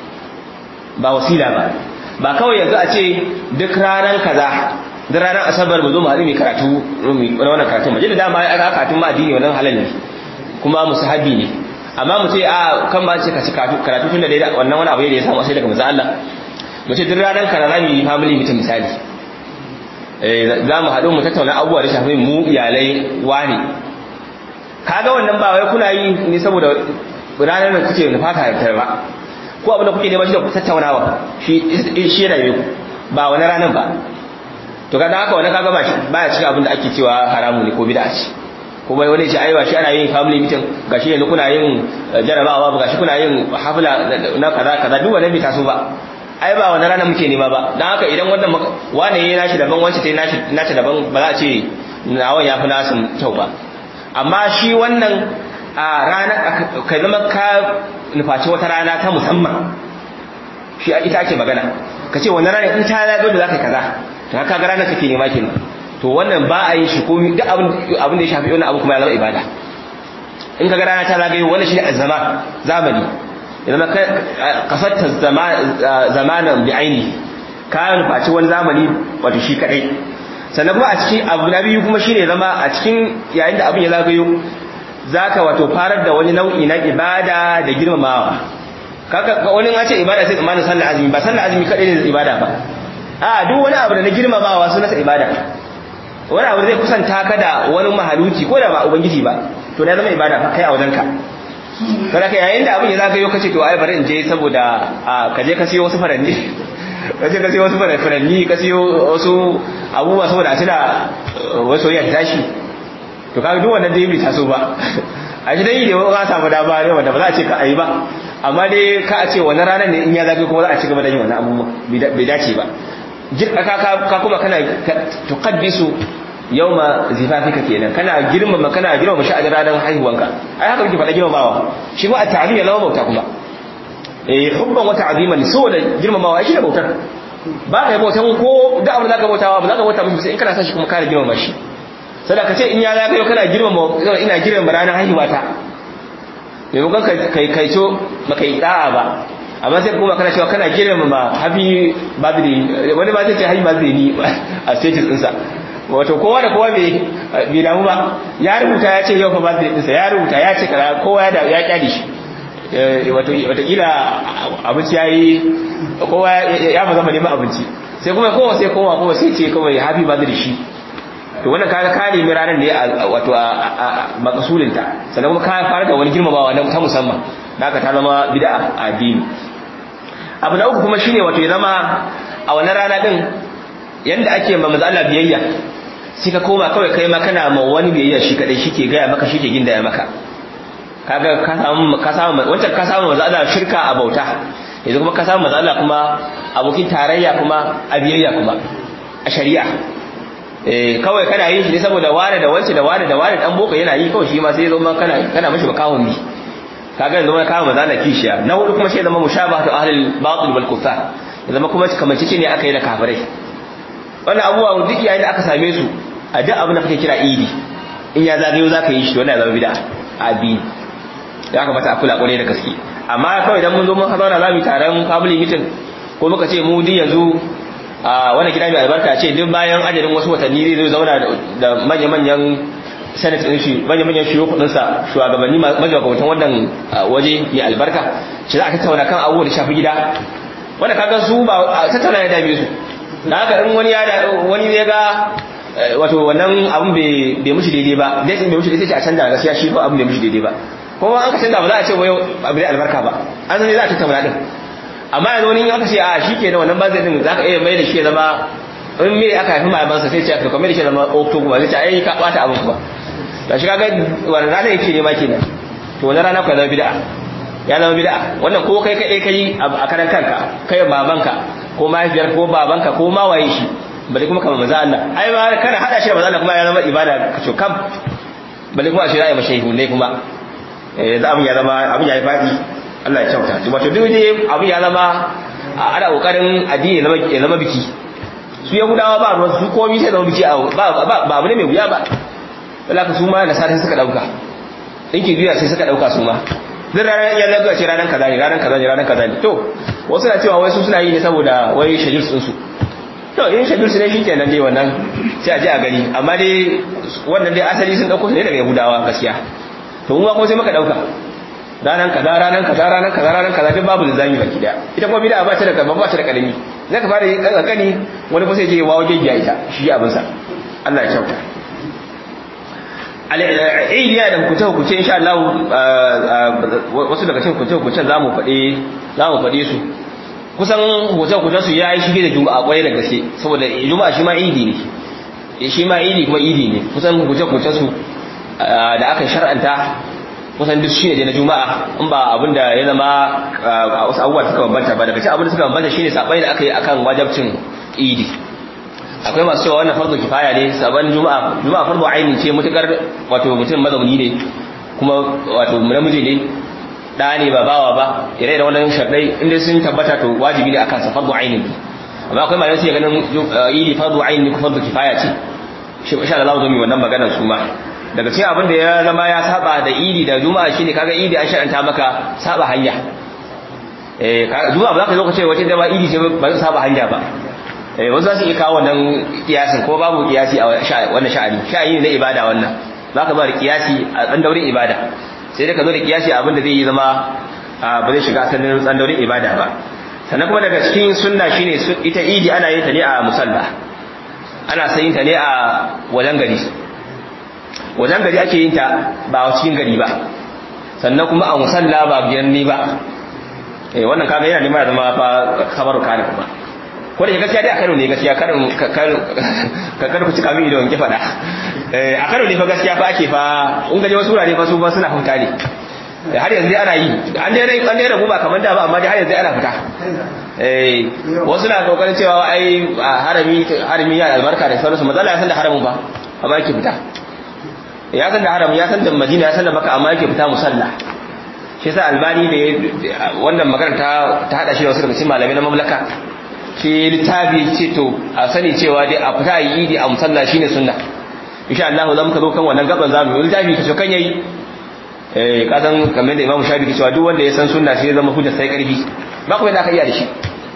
ba wasila ba ba kawai yanzu a ce duk ranar kaza duk ranar asabar mu zo mu haɗu mai karatu na wannan karatu maje da dama aka karatun ma addini wannan halal ne kuma musahabi ne amma mu ce a kan ba ce ka ci karatu tun da dai wannan wani abu ne da ya samu asali daga manzo Allah mu ce duk ranar kaza za mu yi family meeting misali za mu haɗu mu tattauna abubuwa da shafi mu iyalai wani kaga wannan ba wai kuna yi ne saboda ranar da kuke da fata da ba ko abin da kuke nema shi da tattaunawa shi shi yana yi ba wani ranar ba to kaga haka wani kaga ba shi baya cikin abin da ake cewa haramu ne ko bid'a ce ko bai wani ce aiwa shi ana yin family meeting gashi yanzu kuna yin jarabawa ba gashi kuna yin hafla na kaza kaza duk wannan bai taso ba ai ba wani rana muke nema ba don haka idan wannan wane ya nashi daban wance ta yi nashi daban ba za a ce nawan ya fi nasu kyau ba amma shi wannan a rana ka zama ka nufaci wata rana ta musamman shi ita ake magana ka ce wannan rana in ta zago da za ka kaza to haka ga ranar kake nema kenan to wannan ba a yi shi ko duk abin da ya shafi wannan abu kuma ya zama ibada in ka ga rana ta zagayo wannan shi ne zama zamani zama kasatta zamanan bi aini ka nufaci wani zamani wato shi kadai sannan kuma a cikin abu na biyu kuma shine zama a cikin yayin da abin ya zagayo zaka wato farar da wani nau'i na ibada da girmamawa kaka wani ya ce ibada sai tsammanin sallar azumi ba sallar azumi kadai ne ibada ba a duk wani abu da na girmamawa suna sa ibada wani abu zai kusanta ka da wani mahaluki ko da ba ubangiji ba to na zama ibada kai a wajenka kada ka yayin da abin ya zagayo kace to ai bari in je saboda ka je ka siyo wasu faranni ka je ka siyo wasu faranni ka siyo wasu abubuwa saboda a tuna wasu ya tashi to kaga duk wannan dai bai taso ba a shi dai da ka samu dama ne wanda ba za a ce ka ayi ba amma dai ka a ce wannan ranar ne in ya zagayo kuma za a ci gaba da yin wannan abubuwa bai dace ba ka kuma kana tuqaddisu yawma zifafika kenan kana girmama kana girmama sha'anin ranar haihuwanka ai haka kike faɗa girmamawa shi ma at-ta'zim ya zama bauta kuma eh hubban wa ta'ziman saboda girmamawa shi ne bautar ba kai bautan ko da abin da ka bautawa ba za ka bauta mishi sai in kana son shi kuma kana girmama shi sai da ka ce in ya zaka yau kana girmama ina girmama ranar haihuwata maimakon kai kai to baka yi da'a ba amma sai kuma kana cewa kana girmama happy birthday wani ba zai ce happy birthday ni a status ɗinsa wato kowa da kowa bai damu ba ya rubuta ya ce yau fa birthday ɗinsa ya rubuta ya ce kaza kowa ya kyale shi watakila abinci ya yi kowa ya ba zama neman abinci sai kuma kowa sai kowa kowa sai ce kawai happy birthday shi to wannan kaga ka nemi ranar ne wato a makasulinta sannan kuma ka fara da wani girmamawa na ta musamman da aka ta zama bid'a a addini abu na uku kuma shine wato ya zama a wannan rana din yanda ake ma manzo Allah biyayya sai ka koma kawai kai ma kana ma wani biyayya shi kadai shike gaya maka shike gindaya maka kaga ka samu ka samu wancan ka samu manzo Allah shirka a bauta yanzu kuma ka samu manzo Allah kuma abokin tarayya kuma a biyayya kuma a shari'a eh kawai kana yin shi ne saboda ware da wance da ware da ware dan boko yana yi kawai shi ma sai zo ma kana kana mishi bakawun bi kaga yanzu ma kawo manzo Allah kishiya na hudu kuma sai zama mushabahatu ahlul batil wal kufar zama kuma kamancece ne aka yi da kafirai wannan abubuwa duk yayin da aka same su a duk abin da kake kira idi in ya zagayo zaka yi shi wannan ya zama bid'a a addini ya kamata a kula kwarai da gaske amma kawai idan mun zo mun zauna za mu taron family meeting ko muka ce mu din yanzu a wannan gida mai albarka ce duk bayan ajalin wasu watanni zai zauna da manya-manyan senate din shi manya-manyan shiyo kudin sa shugabanni magabatan wannan waje mai albarka shi za a tattauna kan abubuwa da shafi gida wanda kaga su ba tattauna ya dame su da haka in wani ya wani zai ga wato wannan abun bai mushi daidai ba dai bai mushi daidai sai a canza gaskiya shi ba abun bai mushi daidai ba kuma an ka canza ba za a ce wai abu da albarka ba an san za a tattauna din amma yanzu wani aka ce a shi ke da wannan bazai din za ka iya mai da shi ya zama in me aka haifi mahaifansa sai ce aka kamar da shi zama oktoba zai ce ai ka bata abin ba da shi kaga wannan rana yake nema kenan to wannan rana ku zama bid'a ya zama bid'a wannan ko kai kai kai a karan kanka kai babanka ko mahaifiyar ko babanka ko ma waye shi bale kuma kamar manzo Allah ai ma kana hada shi da manzo Allah kuma ya zama ibada kacho kam bale kuma a shi ra'ayi mashayihu ne kuma eh za abin ya zama abin ya yi fadi Allah ya kyauta to wato duk dai abin ya zama ana kokarin addini ya zama biki su yahudawa ba ruwan su komai sai zama biki ba ba abu ne mai wuya ba ka su ma da sai suka dauka dinki biya sai suka dauka su ma duk ranar ya zaga ce ranar kaza ne ranar kaza ne ranar kaza ne to wasu na cewa wai su suna yi ne saboda wai shajir sun su to in shajir su ne shi kenan dai wannan sai a je a gani amma dai wannan dai asali sun dauko su ne daga yahudawa gaskiya to mu kuma sai muka dauka ranar kaza ranar kaza ranar kaza ranar kaza duk babu linzami baki daya ita kuma bid'a ba ta da ba ta da kalami zai ka fara yin kankani wani kuma sai je wawo gegiya ita shi abin sa Allah ya kyauta al'idi yana da hukunce hukunce insha Allah wasu daga cikin hukunce hukuncen zamu faɗe zamu faɗe su kusan hukunce hukuncen su yayi shige da juma'a kwarai da gaske saboda juma'a shi ma idi ne shi ma idi kuma idi ne kusan hukunce hukuncen su da aka shar'anta kusan duk shi ne na juma'a in ba abinda ya zama wasu abubuwa suka bambanta ba daga cikin abin da suka bambanta shine sabai da aka yi akan wajabcin idi akwai masu cewa wannan farko kifaya ne saban juma'a juma'a farko aini ce mutukar wato mutum mazauni ne kuma wato namiji ne da ne ba bawa ba ire da wannan sharadai inda sun tabbata to wajibi ne akan sa farko aini ne amma akwai malamai sai ganin idi farko aini ko farko kifaya ce shi insha Allah zo mu wannan maganar su ma daga cikin abin da ya zama ya saba da idi da juma'a shine kaga idi an shar'anta maka saba hanya eh juma'a ba za ka zo ka ce wace da ba idi ce ba zan saba hanya ba eh wasu za su iya kawo wannan kiyasin ko babu kiyasi a wannan sha'ani sha'ani na ibada wannan za ka ba da kiyasi a tsandaurin ibada sai dai ka zo da kiyasi abin da zai yi zama ba zai shiga asalin tsandaurin ibada ba sannan kuma daga cikin sunna shine ita idi ana yin ta ne a musalla ana sayin ta ne a wajen gari wajen gari ake yin ta ba a cikin gari ba sannan kuma a musalla ba biyan ni ba eh wannan kaga yana neman ya zama fa kabaru kana kuma ko da gaskiya dai a Kano ne gaskiya karin ka kar ku cika min idon ki fada eh a Kano ne fa gaskiya fa ake fa in gaje wasu wurare fa su ba suna huta ne har yanzu dai ana yi an dai an dai rabu ba kamar da ba amma dai har yanzu ana fita eh wasu na kokarin cewa ai harami harami ya albarka da sauransu matsala ya san da haramin ba amma yake fita ya san da haram ya san da madina ya san da maka amma yake fita musalla shi yasa albani da wannan magana ta ta hada shi da wasu daga cikin malamai na mamlaka shi littafi ce to a sani cewa dai a fita yi idi a musalla shine sunna insha Allah za mu ka zo kan wannan gaban zamu yi littafi ka kan yayi eh ka san kamar da Imam Shafi ke cewa duk wanda ya san sunna sai ya zama hujja sai karfi ba kuma da aka iya da shi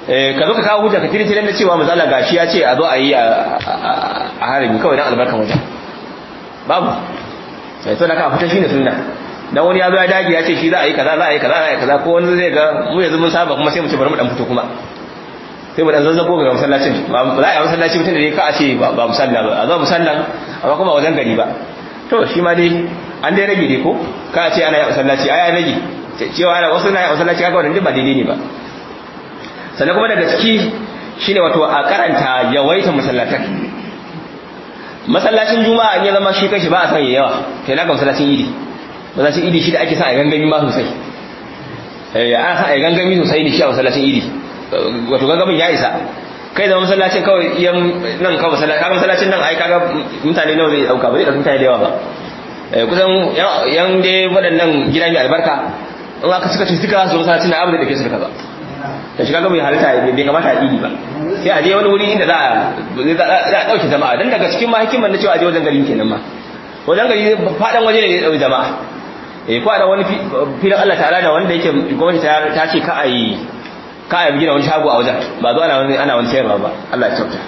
eh ka zo ka kawo hujja ka tiri tirin da cewa manzo Allah gashi ya ce a zo a yi a harami kawai dan albarkan wajen babu sai to da ka fita shine sunna dan wani ya zo ya dage ya ce shi za a yi kaza za a yi kaza za a yi kaza ko wani zai ga mu yanzu mun saba kuma sai mu ce bari mu dan fito kuma sai mu dan zazzago ga masallacin ba za a yi masallaci mutum da ne ka a ce ba musalla ba a zo musallan amma kuma wajen gari ba to shi ma dai an dai rage dai ko ka a ce ana yi masallaci ai an rage cewa ana wasu na yi masallaci kaga wannan ba daidai ne ba sannan kuma daga ciki shine wato a karanta yawaita masallatan masallacin juma'a in ya zama shi kanshi ba a san yawa kai na ga masallacin idi masallacin idi shi da ake sa a gangami ma sosai eh ana sa a gangami sosai ne shi a masallacin idi wato gangamin ya isa kai da masallacin kawai yan nan kawai masallacin kaga masallacin nan ai kaga mutane nawa zai dauka ba zai dauka mutane da yawa ba kusan yan dai waɗannan gida mai albarka in aka suka ce suka su masallacin na abu da ke su da kaza da shiga gaba ya halitta bai kamata a idi ba sai a je wani wuri inda za a ɗauke jama'a don daga cikin mahikimar na cewa a je wajen gari kenan ma wajen gari faɗan waje ne da ya ɗauki jama'a eh ko da wani filin Allah ta'ala da wanda yake gwamnati ta ce ka a yi ka a gina wani shago a wajen ba zo ana wani ana wani sayarwa ba Allah ya kyauta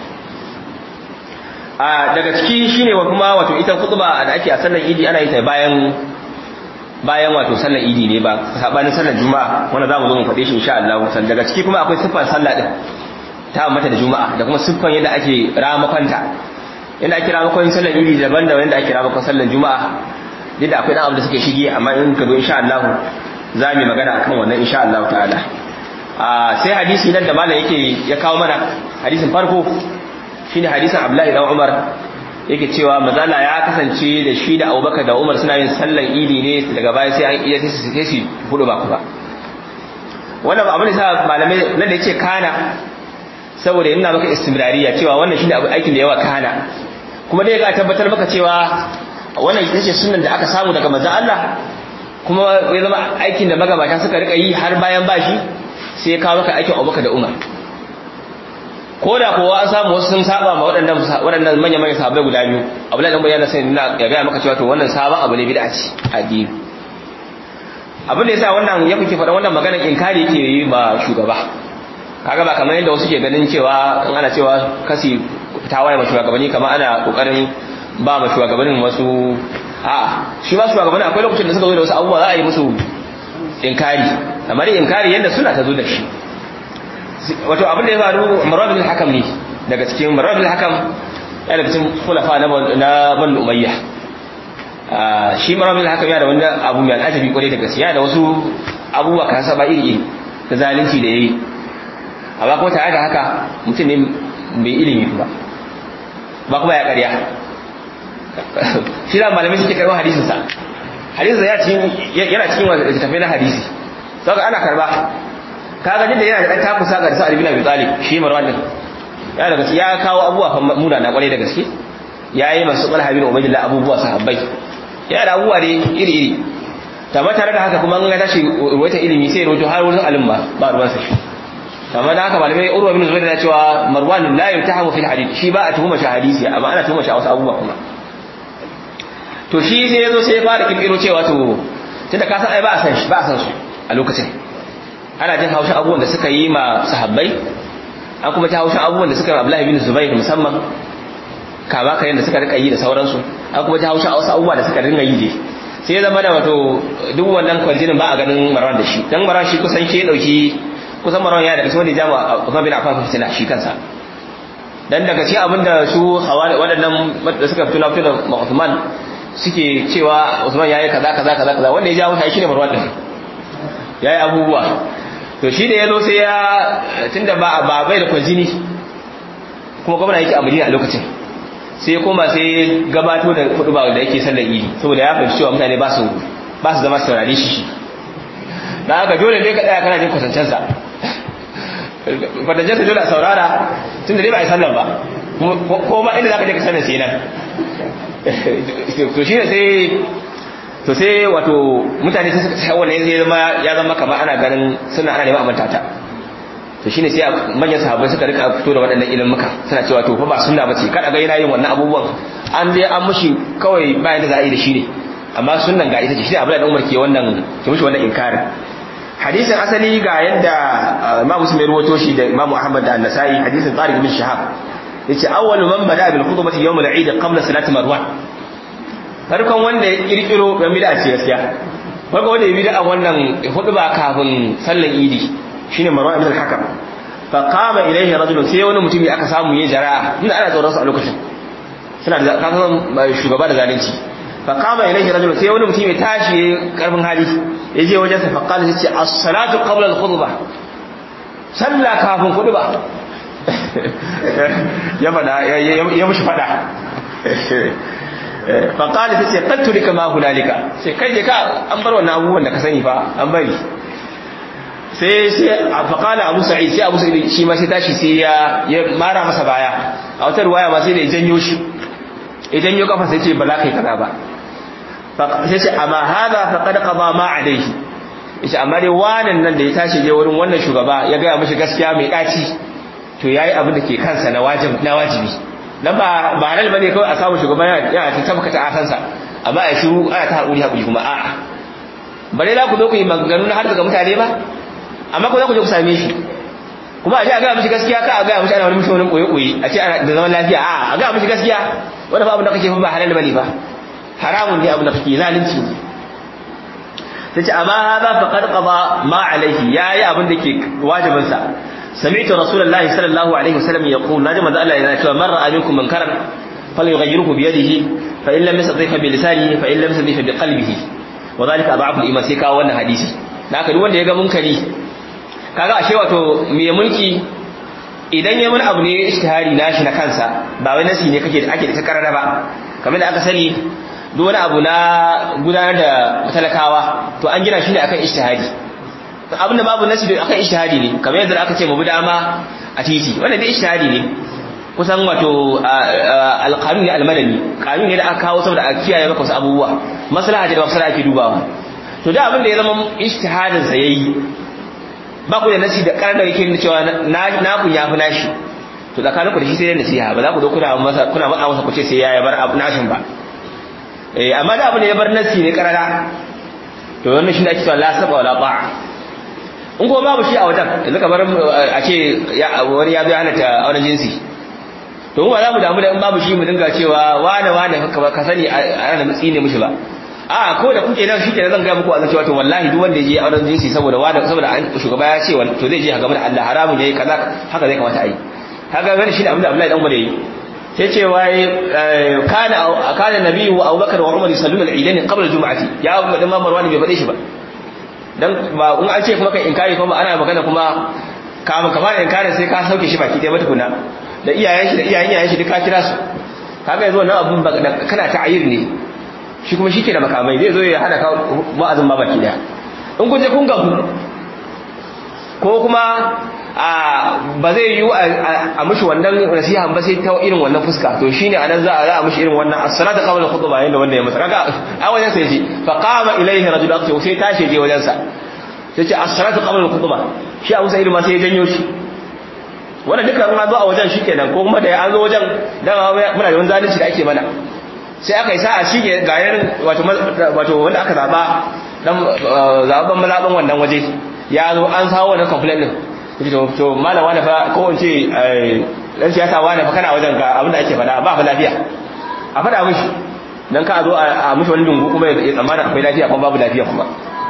a daga ciki shine wa kuma wato ita khutba da ake a sallar idi ana yi ta bayan bayan wato sallar idi ne ba sabanin sallar juma'a wanda zamu zo mu faɗe shi insha Allah san daga ciki kuma akwai siffar sallah din ta mata da juma'a da kuma siffar yadda ake ramakonta yadda ake ramakon sallar idi daban da yadda ake ramakon sallar juma'a duk da akwai dan abu da suke shige amma in ka zo insha Allah za mu magana akan wannan insha Allah ta'ala a sai hadisi nan da malam yake ya kawo mana hadisin farko shine hadisin Abdullahi dan Umar yake cewa mazala ya kasance da shi da abubakar da umar suna yin sallan idi ne daga baya sai an iya sai su hudu ba kuma wannan abin da sa malamai nan da yake kana saboda yana maka istimrariya cewa wannan shine abu aikin da yawa kana kuma dai ga tabbatar maka cewa wannan ita ce sunnan da aka samu daga manzon Allah kuma ya zama aikin da magabata suka rika yi har bayan bashi sai ya kawo maka aikin abubakar da umar ko da kowa an samu wasu sun saba ma waɗannan waɗannan manyan manyan sahabbai guda biyu abdullahi dan bayyana sai ina ya ga maka cewa to wannan sabon abu ne bid'a ce addini abin da yasa wannan ya kuke faɗa wannan maganar inkari yake yi ba shugaba kaga ba kamar yadda wasu ke ganin cewa in ana cewa kasi tawaye ma shugabanni kamar ana kokarin ba ma shugabannin wasu a'a shi ba shugabanni akwai lokacin da suka zo da wasu abubuwa za a yi musu inkari amma dai inkari yadda suna ta zo da shi wato abin da ya faru marabin hakam ne daga cikin marabin hakam ya daga cikin kulafa na ban umayya shi marabin hakam ya da wani abu mai al'ajabi kwarai da gaskiya da wasu abubuwa kan saba iri iri da zalunci da yayi amma kuma tare da haka mutum ne bai ilimi ba ba kuma ya karya shi da malamai suke karɓar hadisinsa hadisinsa yana cikin littattafai na hadisi saboda ana karba kaga da yana da dan takusa ga Sa'ad bin Abi Talib shi Marwan din ya daga ya kawo abubuwa fa muna na kwarai da gaske yayi masu Talha bin Ubaydillah abubuwa sahabbai ya da abubuwa ne iri iri tamma tare da haka kuma an ga tashi wata ilimi sai rojo har wurin alim ba ba ruwan sa tamma da haka malamai Urwa bin Zubair ya cewa Marwan la yutahamu fil hadith shi ba a tuhuma shi hadisi amma ana tuhuma shi a wasu abubuwa kuma to shi sai yazo sai ya fara kirkiro cewa to tunda ka san ai ba a san shi ba a san su a lokacin ana jin haushin abubuwan da suka yi ma sahabbai an kuma ji haushin abubuwan da suka yi Abdullahi bin Zubair musamman kama kayan da suka rika yi da sauransu an kuma ji haushin wasu abubuwa da suka ringa yi dai sai ya zama da wato duk wannan kwarjinin ba a ganin Marwan da shi dan Marwan shi kusan shi ya dauki kusan Marwan ya daga cikin wanda ya jama Uthman bin Affan fitina shi kansa dan daga cikin abin da su hawari waɗannan da suka fito na fito da Uthman suke cewa Uthman yayi kaza kaza kaza kaza wanda ya jawo shi ne Marwan din yayi abubuwa to shi da ya zo sai ya tunda ba ba bai da kwajini kuma gwamna yake a Madina a lokacin sai ya koma sai gabato da kudu ba da yake sallar idi saboda ya fahimci cewa mutane ba su ba su zama saurare shi shi dan haka dole ne ka tsaya kana jin kwatancensa sa kwatancensa dole a saurara tunda dai ba a yi sallar ba ko ma inda zaka je ka sanar sai nan to shi ne sai to sai wato mutane sai suka sai wannan ya zama ya zama kamar ana ganin suna ana neman amanta ta to shine sai manyan sahabbai suka rika fito da waɗannan ilimuka suna cewa to fa ba sunna bace kada ga yana yin wannan abubuwan an dai an mushi kawai bayan da za a yi da shi ne amma sunnan ga ita ce shi Abdullahi dan Umar ke wannan ke mushi wannan inkarin
hadisin asali ga yadda Imam Muslim ya rawaito shi da Imam Ahmad da An-Nasa'i hadisin Tariq bin Shihab yace awwalu man bada bil khutbati yawm al-eid qabla salati marwan farkon wanda ya kirkiro ga bid'a ce gaskiya farkon wanda ya bid'a wannan khutba kafin sallan idi shine marwan ibn al-hakam fa qama ilayhi rajulun sai wani mutumi aka samu ya jara'a inda ana tsoron su a lokacin suna da kasan shugaba da zalunci fa qama ilayhi rajulun sai wani mutumi ya tashi karfin hali ya je wajen sa fa qala sai as-salatu qabla al-khutbah sallah kafin khutba ya fada ya mushi fada faƙali ta ce ƙattuli kama hunalika sai kai je ka an bar wannan abubuwan da ka sani fa an bari sai sai a faƙala abu sa'id sai abu sa'id shi ma sai tashi sai ya mara masa baya a wata ruwaya ma sai da ya janyo shi ya janyo kafa sai ce ba za ka yi kaza ba sai ce amma hada faqad qada ma alayhi yace amma dai wannan nan da ya tashi je wurin wannan shugaba ya ga mishi gaskiya mai daci to yayi abin da ke kansa na wajibi na wajibi dan ba ba halal bane kawai a samu shugaba yana ta tabbata a kansa amma a shiru ana ta hakuri hakuri kuma a'a bare za ku zo ku yi maganganu har daga mutane ba amma ku za ku je ku same shi kuma a ce a ga mishi gaskiya ka a ga mishi ana wani mishi wani koyi koyi a ce da zaman lafiya a'a a ga mishi gaskiya wanda ba abin da kake ba halal bane ba haramun ne abin da kake zalunci ne tace amma hada faqad qada ma alaihi yayi abin da ke wajibin sa سمعت رسول الله صلى الله عليه وسلم يقول نجم ذا الله إذا شاء مر عليكم منكرا فليغيره بيده فإن لم يستطيع بلسانه فإن لم يستطيع بقلبه وذلك أضعف الإيمان سيكا وانا حديثي naka duk wanda ya ga munkari kaga ashe wato me mulki idan ya mun abu ne ishtihari nashi na kansa ba wai nasi ne kake ake da karara ba kamar da aka sani duk wani abu na gudanar da talakawa to an gina shi ne akan ishtihari abinda babu nasi akan ishtihadi ne kamar yadda aka ce mu bi dama a titi wannan dai ishtihadi ne kusan wato alqanun ne almadani kanun ne da aka kawo saboda a kiyaye maka wasu abubuwa maslaha da maslaha ake dubawa to da abin da ya zama ishtihadin sa yayi ba ku da nasi da karar da yake nuna cewa na na ku yafi nashi to tsakanin ku da shi sai da nasiha ba za ku zo kuna masa kuna matsa masa ku ce sai ya bar abu nashin ba eh amma da abin da ya bar nasi ne karara to wannan shi ne ake cewa la saba wala ba'a in kuma babu shi a wajen yanzu kamar a ce wani ya biya halatta auren jinsi to mu ba za mu damu da in babu shi mu dinga cewa wane wane ka sani a ana mutsi ne mushi ba a ko da kuke nan shike zan ga muku a cewa to wallahi duk wanda ya je auren jinsi saboda wani saboda shugaba ya ce to zai je a game da Allah haramun yayi kaza haka zai kamata a yi kaga wani shi ne abin da Abdullahi dan gwada yi sai ce wai kana kana nabiyyu wa Abubakar wa Umar yusalluna al-eidain qabla al-jum'ati ya Abu Bakar Marwan bai bade shi ba dan ba in an ce kuma kai inkari kuma ana magana kuma kama kama inkari sai ka sauke shi baki ɗaya ba tukuna da iyayen shi da iyayen iyayen shi duka kira su kaga yanzu wannan abun kana ta'ayir ne shi kuma shi ke da makamai zai zo ya hada ka wa'azin ma baki ɗaya in kun je kun gabu ko kuma a ba zai yi a mushi wannan nasiha ba sai ta irin wannan fuska to shine anan za a za a mushi irin wannan as-salatu qabla al-khutbah yanda wanda ya masa kaga a wajen sai ji fa qama ilayhi rajul aqti sai tashi je wajen sa sai ce as-salatu qabla al-khutbah shi Abu Sa'id ma sai ya janyo shi wannan duka an zo a wajen shikenan ko kuma da an zo wajen dama muna da wani zalunci da ake mana sai aka yi sa'a shi ga yarin wato wato wanda aka zaba dan zaban mazaban wannan waje ya zo an sawo wannan complaint din to to malam wani fa ko in ce dan siyasa wani fa kana wajen ga abin da ake faɗa ba fa lafiya a faɗa mishi dan ka zo a mishi wani dungu kuma ya tsammana akwai lafiya kuma babu lafiya kuma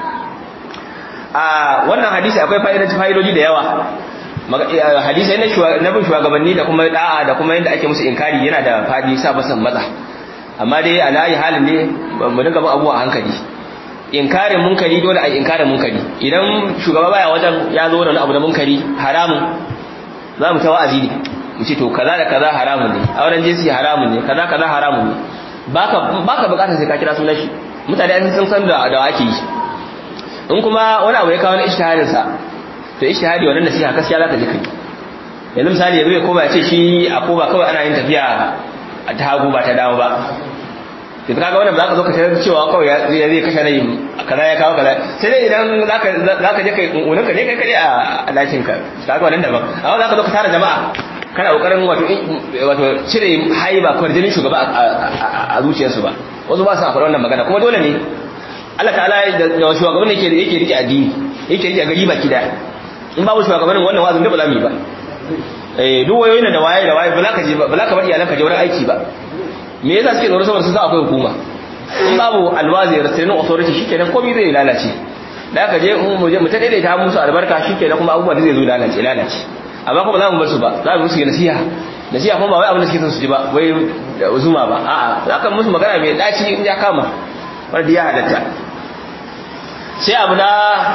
a wannan hadisi akwai fa'idoji fa'idoji da yawa hadisi na na bin shugabanni da kuma da'a da kuma yadda ake musu inkari yana da fadi sa basan matsa amma dai a layi halin ne mu dinga bin abuwa a hankali inkarin munkari dole a inkarin munkari idan shugaba baya wajen ya zo da wani abu da munkari haramun za mu ta wa'azi ne mu ce to kaza da kaza haramun ne auren jinsi haramun ne kaza kaza haramun ne baka baka bukatar sai ka kira sunan shi mutane an san san da da ake yi in kuma wani abu ya kawo na ijtihadin sa to ijtihadi wannan nasiha gaskiya zaka ji kai yanzu misali yazo ya koma ya ce shi a koba kawai ana yin tafiya ta hagu ba ta dawo ba da kaga wannan ba za ka zo ka tarar cewa kawai zai zai kashe rai kaza ya kawo kaza sai dai idan zaka zaka je kai kunkunin ka ne kai kare a dakin ka kaga wannan daban amma za ka zo ka tara jama'a kana kokarin wato wato cire haiba kwarjinin shugaba a zuciyarsu ba wasu ba su a faɗa wannan magana kuma dole ne Allah ta'ala da shugaban yake yake rike addini yake yi a gari baki daya in babu shugabannin wannan wazin da ba za mu yi ba eh duk wayoyin da waye da waye ba za ka je ba ba za ka bar iyalanka je wurin aiki ba me yasa suke tsoro saboda sun san akwai hukuma in babu alwazi restraining authority shikenan komai zai lalace da aka je mu je mu ta daidaita musu albarka shikenan kuma abubuwa da zai zo lalace lalace amma kuma za mu bar su ba za mu musu nasiha nasiha kuma ba wai abin da suke son su ji ba wai zuma ba a'a za ka musu magana mai daci in ya kama wanda ya halatta sai abu na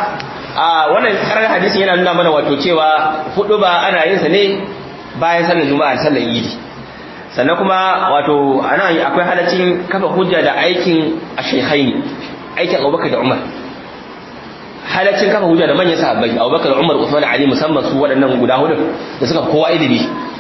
a wannan karar hadisin yana nuna mana wato cewa hudu ba ana yin sa ne bayan sallar juma'a da sallar idi sannan kuma wato ana akwai halaccin kafa hujja da aikin ashekhaini aikin abubakar da umar halaccin kafa hujja da manyan sahabbai abubakar da umar usman ali musamman su waɗannan guda hudu da suka kowa ilimi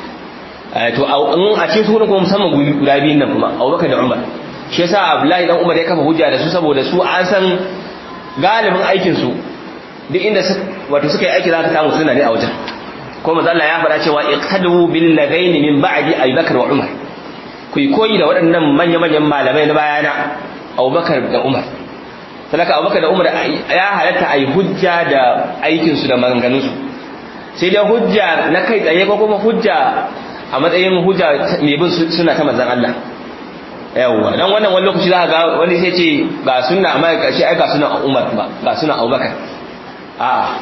to in a cikin su kuma musamman guda biyun nan kuma abubakar da umar shi yasa abdullahi dan umar ya kafa hujja da su saboda su an san galibin aikin su duk inda wato suka yi aiki za ka samu suna ne a wajen ko manzo Allah ya faɗa cewa iqtadu bil ladaini min ba'di Abi Bakar wa Umar ku yi koyi da waɗannan manya-manyan malamai na bayana Abubakar da Umar sadaka Abubakar da Umar ya halatta ayi hujja da aikin su da maganganun su sai dai hujja na kai tsaye ko kuma hujja a matsayin hujja mai bin suna ta manzon Allah yawwa dan wannan wani lokaci za ga wani sai ce ga sunna amma kashi ai ga sunna Umar ba ga sunna Abubakar a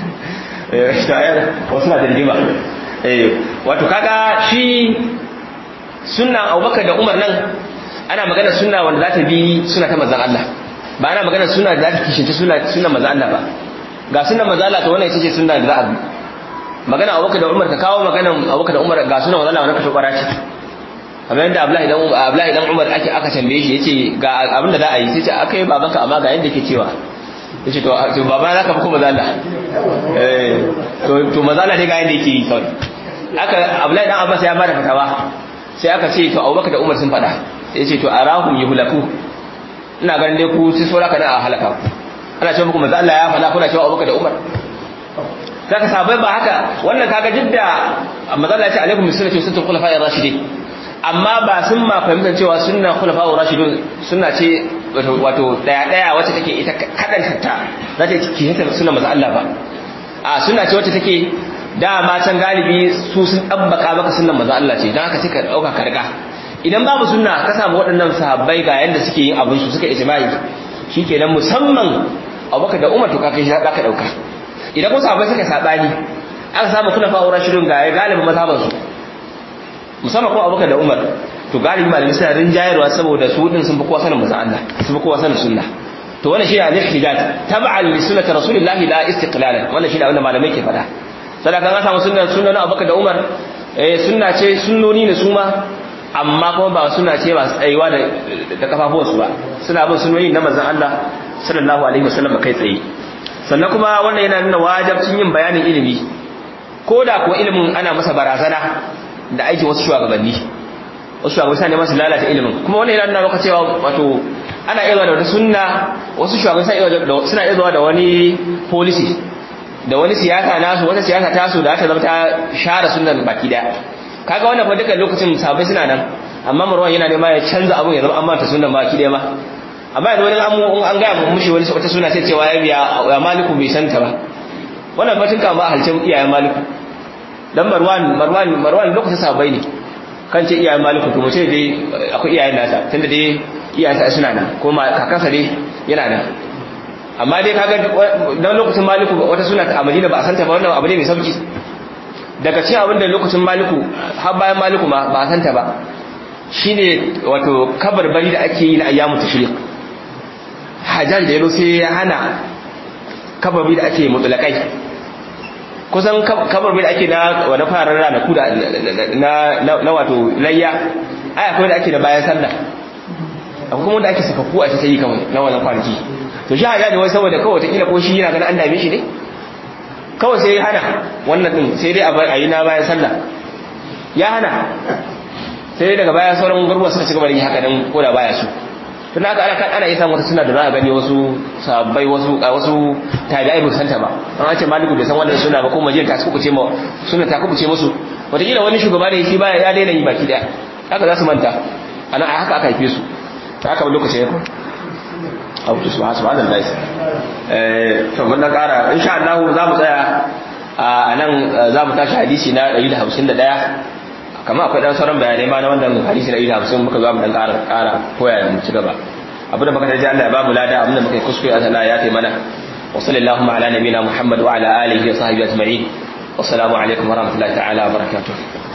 wasu na dirgima wato kaga shi sunna abubakar da umar nan ana magana sunna wanda za ta bi suna ta mazan Allah ba ana magana sunna da za ta kishinta suna mazan Allah ba ga suna mazan Allah ta wannan ita ce sunna da za a bi magana abubakar da umar ka kawo magana abubakar da umar ga suna mazan Allah wani kashe kwara ce kamar yadda abdullahi dan umar ake aka tambaye shi yace ga abin da za a yi sai ce aka yi babanka amma ga yadda ke cewa yace to to baba zaka fi kuma zalla eh to to mazala dai ga yanda yake yi kawai aka Abdullahi dan Abbas ya bada fatawa sai aka ce to Abubakar da Umar sun fada yace to arahum yuhlaku ina ganin dai ku sai saura kana a halaka ku ana cewa muku mazala ya fada kuna cewa Abubakar da Umar saka sabai ba haka wannan kaga jidda mazala ya ce alaikum bisunnati sunnatul khulafa'ir rashidin amma ba sun ma fahimtar cewa sunna khulafa'ur rashidun sunna ce wato daya daya wacce take ita kadan ta za ta yi hita sunna maza Allah ba a sunna ce wacce take dama can galibi su sun dabbaka maka sunnan maza Allah ce dan haka sai ka dauka ka riga idan babu sunna ka samu waɗannan sahabbai ga yanda suke yin abin su suka ijma'i shikenan musamman Abubakar da Umar to ka kai shi ka dauka idan ko sahabbai suka sabani aka samu khulafa'ur rashidun ga galibin mazhaban su musamman kuma abubakar da umar to galibi malamai suna rinjayarwa saboda su din sun fi kowa sanin manzon Allah sun fi kowa sanin sunna to wannan shine al-ihtijaj tab'an li sunnati rasulillahi la istiqlalan wannan shine abin da malamai ke faɗa sadaka an samu sunna sunna na abubakar da umar eh sunna ce sunnoni ne su ma amma kuma ba suna ce ba tsayuwa da da kafafuwansu ba suna bin sunnoni na manzon Allah sallallahu alaihi wasallam kai tsaye sannan kuma wannan yana nuna wajibcin yin bayanin ilimi ko da kuwa ilimin ana masa barazana da aiki wasu shugabanni wasu shugabanni suna neman su lalata ilimin kuma wannan yana nuna maka cewa wato ana iya da wata sunna wasu shugabanni suna iya zuwa da wani policy da wani siyasa nasu wata siyasa tasu da ta zama ta share sunnan baki daya kaga wannan fa duka lokacin sabai suna nan amma marwan yana nema ya canza abun ya zama an manta sunnan baki daya ma amma yanzu wani amu an ga mu mushi wani wata suna sai cewa ya biya ya maliku bai santa ba wannan batun kan ba halcin iyayen maliku dan marwan marwan marwan lokacin sabai ne kan ce iyayen maliku to mace dai akwai iyayen nasa tunda dai iyayensa suna nan ko kakansa dai yana nan amma dai kaga dan lokacin maliku wata suna a Madina ba a santa ba wannan abu ne mai sauki daga cikin abin da lokacin maliku har bayan maliku ma ba a santa ba shine wato kabarbari da ake yi na ayyamu tashriq hajjan da yaro sai ya hana kabarbari da ake mutulakai kusan kabarbari da ake na wani farar ranaku da na wato layya ai akwai da ake da bayan sallah akwai kuma da ake sakakku a ta yi kawai na wannan kwanaki to shi hada da wai saboda kawai ta kila ko shi yana ganin an dame shi ne kawai sai ya hana wannan din sai dai a yi na bayan sallah ya hana sai daga baya sauran garuruwa suka ci gaba da yi haka dan ko da baya su tun haka ana kan ana iya samun wata suna da za a gani wasu sabbai wasu a wasu tabi'ai ba santa ba an ce maliku bai san wannan suna ba ko majiyar ta kubuce ma suna ta kubuce musu wataƙila wani shugaba ne shi baya ya daina yi baki daya haka za su manta ana haka aka haife su ta haka lokacin ya kun abu su ba su ba da laisi eh to mun dan ƙara insha Allah za mu tsaya a nan za mu tashi hadisi na 151 kamar akwai dan sauran bayanai ma na wannan hadisi na 150 muka zo mu dan ƙara ƙara koya mu ci gaba abinda muka tarji Allah ya ba mu lada abinda muka yi kuskure Allah ya tayi mana wa sallallahu ala nabiyina Muhammad wa ala alihi wa sahbihi ajma'in wassalamu alaikum wa rahmatullahi ta'ala wa barakatuh